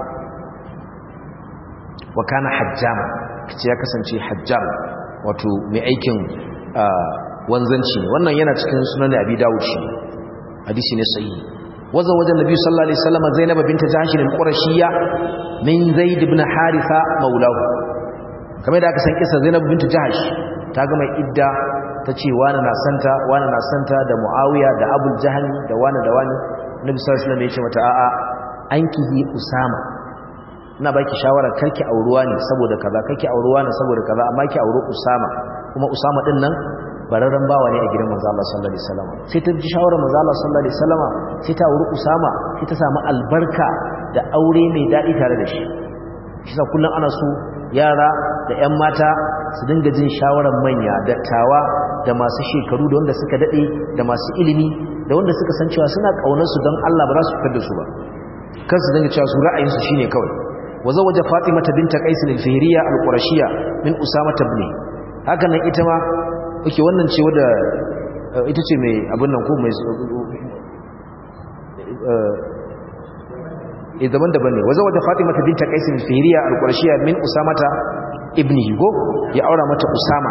wa kana hajjam kace ya kasance hajjam wato mai aikin wanzanci ne wannan yana cikin sunan abi dawud shi hadisi ne sahihi waza wajen nabi sallallahu alaihi wasallam zainab bint jahsh al-qurashiyya min zaid ibn haritha maulahu kamar da aka san kisa zainab bint jahsh ta ga mai idda tace wani na santa wani na santa da muawiya da abul jahl da wani da wani nabi sallallahu alaihi wasallam ya ce mata a'a ankihi usama ina baki shawara karki auruwa ne saboda kaza karki auruwa ne saboda kaza amma ki auri usama kuma usama din nan bararren bawa ne a gidan manzo Allah sallallahu alaihi wasallam sai ta ji shawarar manzo Allah sallallahu alaihi wasallam sai ta auri Usama sai ta samu albarka da aure mai dadi tare da shi shi sa kullun ana so yara da ƴan mata su dinga jin shawarar manya dattawa da masu shekaru da wanda suka dade da masu ilimi da wanda suka san cewa suna kaunar su don Allah ba za su fitar da su ba kan su dinga cewa su ra'ayin su shine kawai wazawaja Fatimata binta Qais al-Fihriya al-Qurashiyya min Usama ibn haka nan ita ma oke wannan ce wadda ita ce mai abin nan ko mai e daban-daban ne wajen wadda fatima ta binta kaisin fihiriya al-qurashiyya min usamata ibni go ya aura mata usama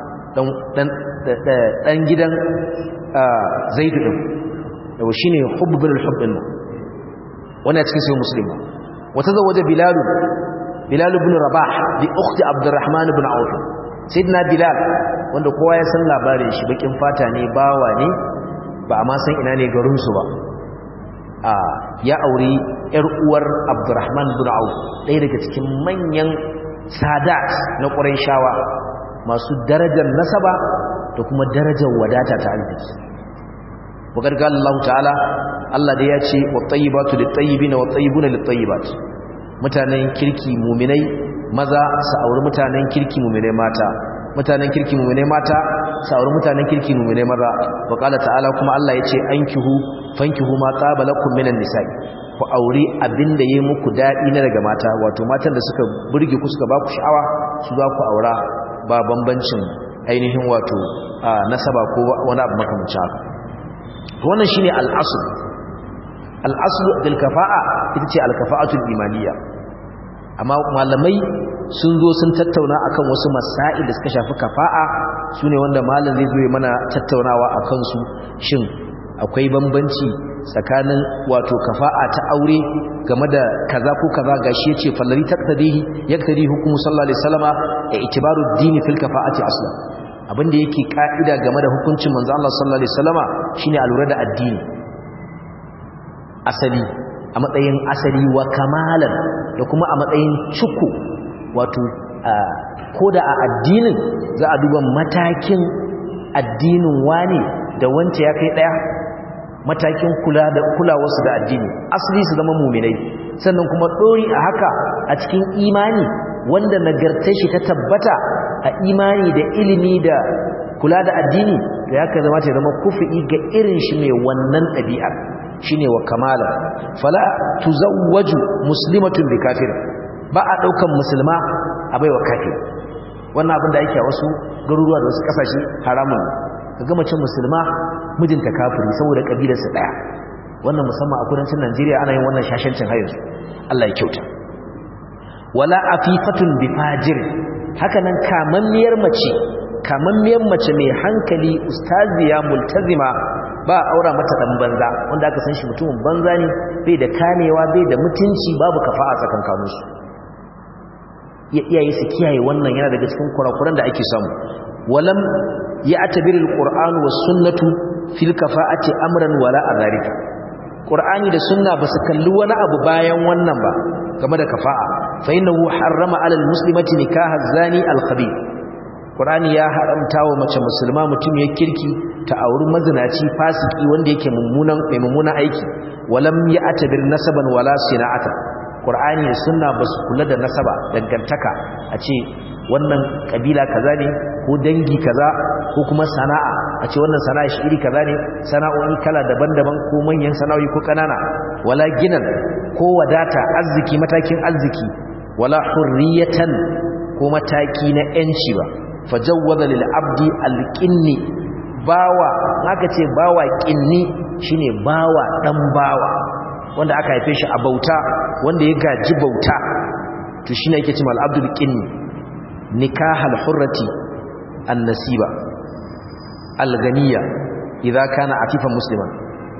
dan gidan zaidu din yau shine hubbul hubbin wannan cikin sai muslima wata zawaja bilal bilal ibn rabah bi ukhti abdurrahman ibn auf sidna bilal wanda kowa ya san labarin shi bakin fata ne bawa ne ba a ma san ina ne garinsu ba a ya auri yar uwar abdurrahman bin auf ɗaya daga cikin manyan sadat na shawa masu darajar nasaba da kuma darajar wadata ta arziki wakar ga Allah ta'ala Allah da ya ce wa tayyibatu lit-tayyibina wa tayyibuna lit-tayyibat mutanen kirki muminai maza su auri mutanen kirki muminai mata mutanen kirki muminai mata su auri mutanen kirki muminai maza wa qala ta'ala kuma Allah yace ankihu fankihu ma taba lakum minan nisa'i ku auri abinda yayi muku dadi na daga mata wato matan da suka burge ku suka baku sha'awa su za ku aura ba bambancin ainihin wato nasaba ko wani abu makamancin haka wannan shine al-asl al-asl bil kafa'a ita ce al-kafa'atul imaniyya amma malamai sun zo sun tattauna akan wasu masail da suka shafi kafa'a sune wanda malam zai zo mana tattaunawa akan su shin akwai bambanci tsakanin wato kafa'a ta aure game da kaza ko kaza gashi yace fallari taqtadihi yaktadi hukumu sallallahu alaihi wasallama ya itibaru dini fil kafa'ati aslan abinda yake ka'ida game da hukuncin manzo Allah sallallahu alaihi wasallama shine alura da addini asali a matsayin asali wa kamalan da kuma a matsayin cuku wato ko da a addinin za a duba matakin addinin wani da wance ya kai daya matakin kula da kulawarsu da addini asali su zama muminai sannan kuma dori a haka a cikin imani wanda nagartar shi ta tabbata a imani da ilimi da kula da addini da ya ka zama ta zama kufi ga irin shi mai wannan ɗabi'ar shine wa kamala fala tuzawwaju muslimatun bi kafir ba a daukan musulma a baiwa kafir wannan abin da yake a wasu garuruwa da wasu kasashe haramun kaga mace musulma mijinta kafiri saboda kabilarsa daya wannan musamman a kudancin Najeriya ana yin wannan shashancin hayar Allah ya kyauta wala afifatun bi fajir haka nan kamammiyar mace kamammiyar mace mai hankali ustaziya multazima ba aura mata dan banza wanda aka san shi mutumin banza ne bai da kamewa bai da mutunci babu kafa'a tsakankanin su ya iyaye su kiyaye wannan yana daga cikin kurakuran da ake samu walam ya atabirul qur'an was sunnatu fil kafa'ati amran wala azarika qur'ani da sunna ba su kalli wani abu bayan wannan ba game da kafa'a fa innahu harrama alal muslimati nikaha zani al khabith Qur'ani ya haramta wa mace musulma mutum ya kirki ta auri mazinaci fasiki wanda yake mummunan mai mummunan aiki walam ya'tabir nasaban wala sina'atan Qur'ani da sunna basu kula da nasaba dangantaka a ce wannan kabila kaza ne ko dangi kaza ko kuma sana'a a ce wannan sana'a shi iri kaza ne sana'o'i kala daban-daban ko manyan sana'o'i ko kanana wala ginan ko wadata arziki matakin arziki wala hurriyatan ko mataki na yanci ba fajawwaza lil abdi alqinni bawa haka ce bawa qinni shine bawa dan bawa wanda aka haife shi a bauta wanda ya gaji bauta to shine yake cewa al abdul qinni nikahal hurrati an-nasiba al-ganiya idza kana afifan musliman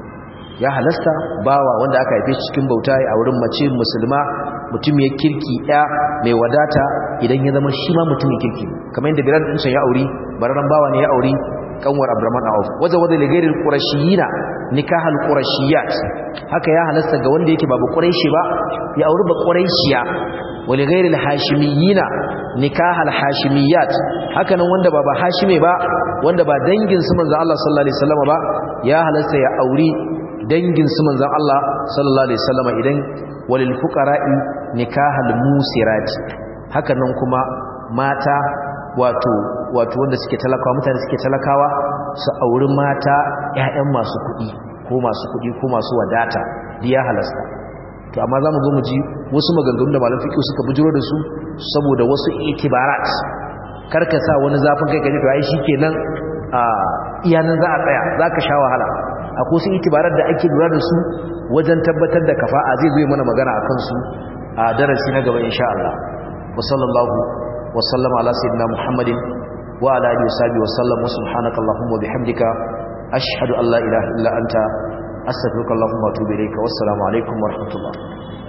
ya halasta bawa wanda aka haife shi cikin bauta a wurin mace musulma mutum ya kirki ya mai wadata idan ya zama shi ma mutumin kirki kamar yadda Bilal din ya auri bararan bawa ne ya auri kanwar Abdurrahman Auf waza waza li ghairil qurashiyina nikahal qurashiyat haka ya halasta ga wanda yake babu quraishi ba ya auri ba quraishiya wa li ghairil hashimiyina nikahal hashimiyat haka nan wanda ba ba hashime ba wanda ba dangin su manzo Allah sallallahu alaihi wasallam ba ya halasta ya auri dangin su manzon Allah sallallahu alaihi wasallam idan walil fuqara'i nikahal musirati haka nan kuma mata wato wato wanda suke talakawa mutane suke talakawa su auri mata ƴaƴan masu kuɗi ko masu kuɗi ko masu wadata diya halasta to amma zamu zo mu ji wasu maganganun da malam fiqh suka bujiro da su saboda wasu itibarat karka sa wani zafin kai kaje to ai shikenan a iyanan za a tsaya zaka sha wahala akwai su itibarar da ake lura da su wajen tabbatar da kafa'a zai zo mana magana akan su a darasi na gaba insha Allah wa sallallahu wa sallama ala sayyidina muhammadin wa ala alihi washabihi wa sallam wa subhanaka allahumma wa bihamdika ashhadu an la ilaha illa anta astaghfiruka allahumma wa atubu ilayka wassalamu alaikum wa rahmatullah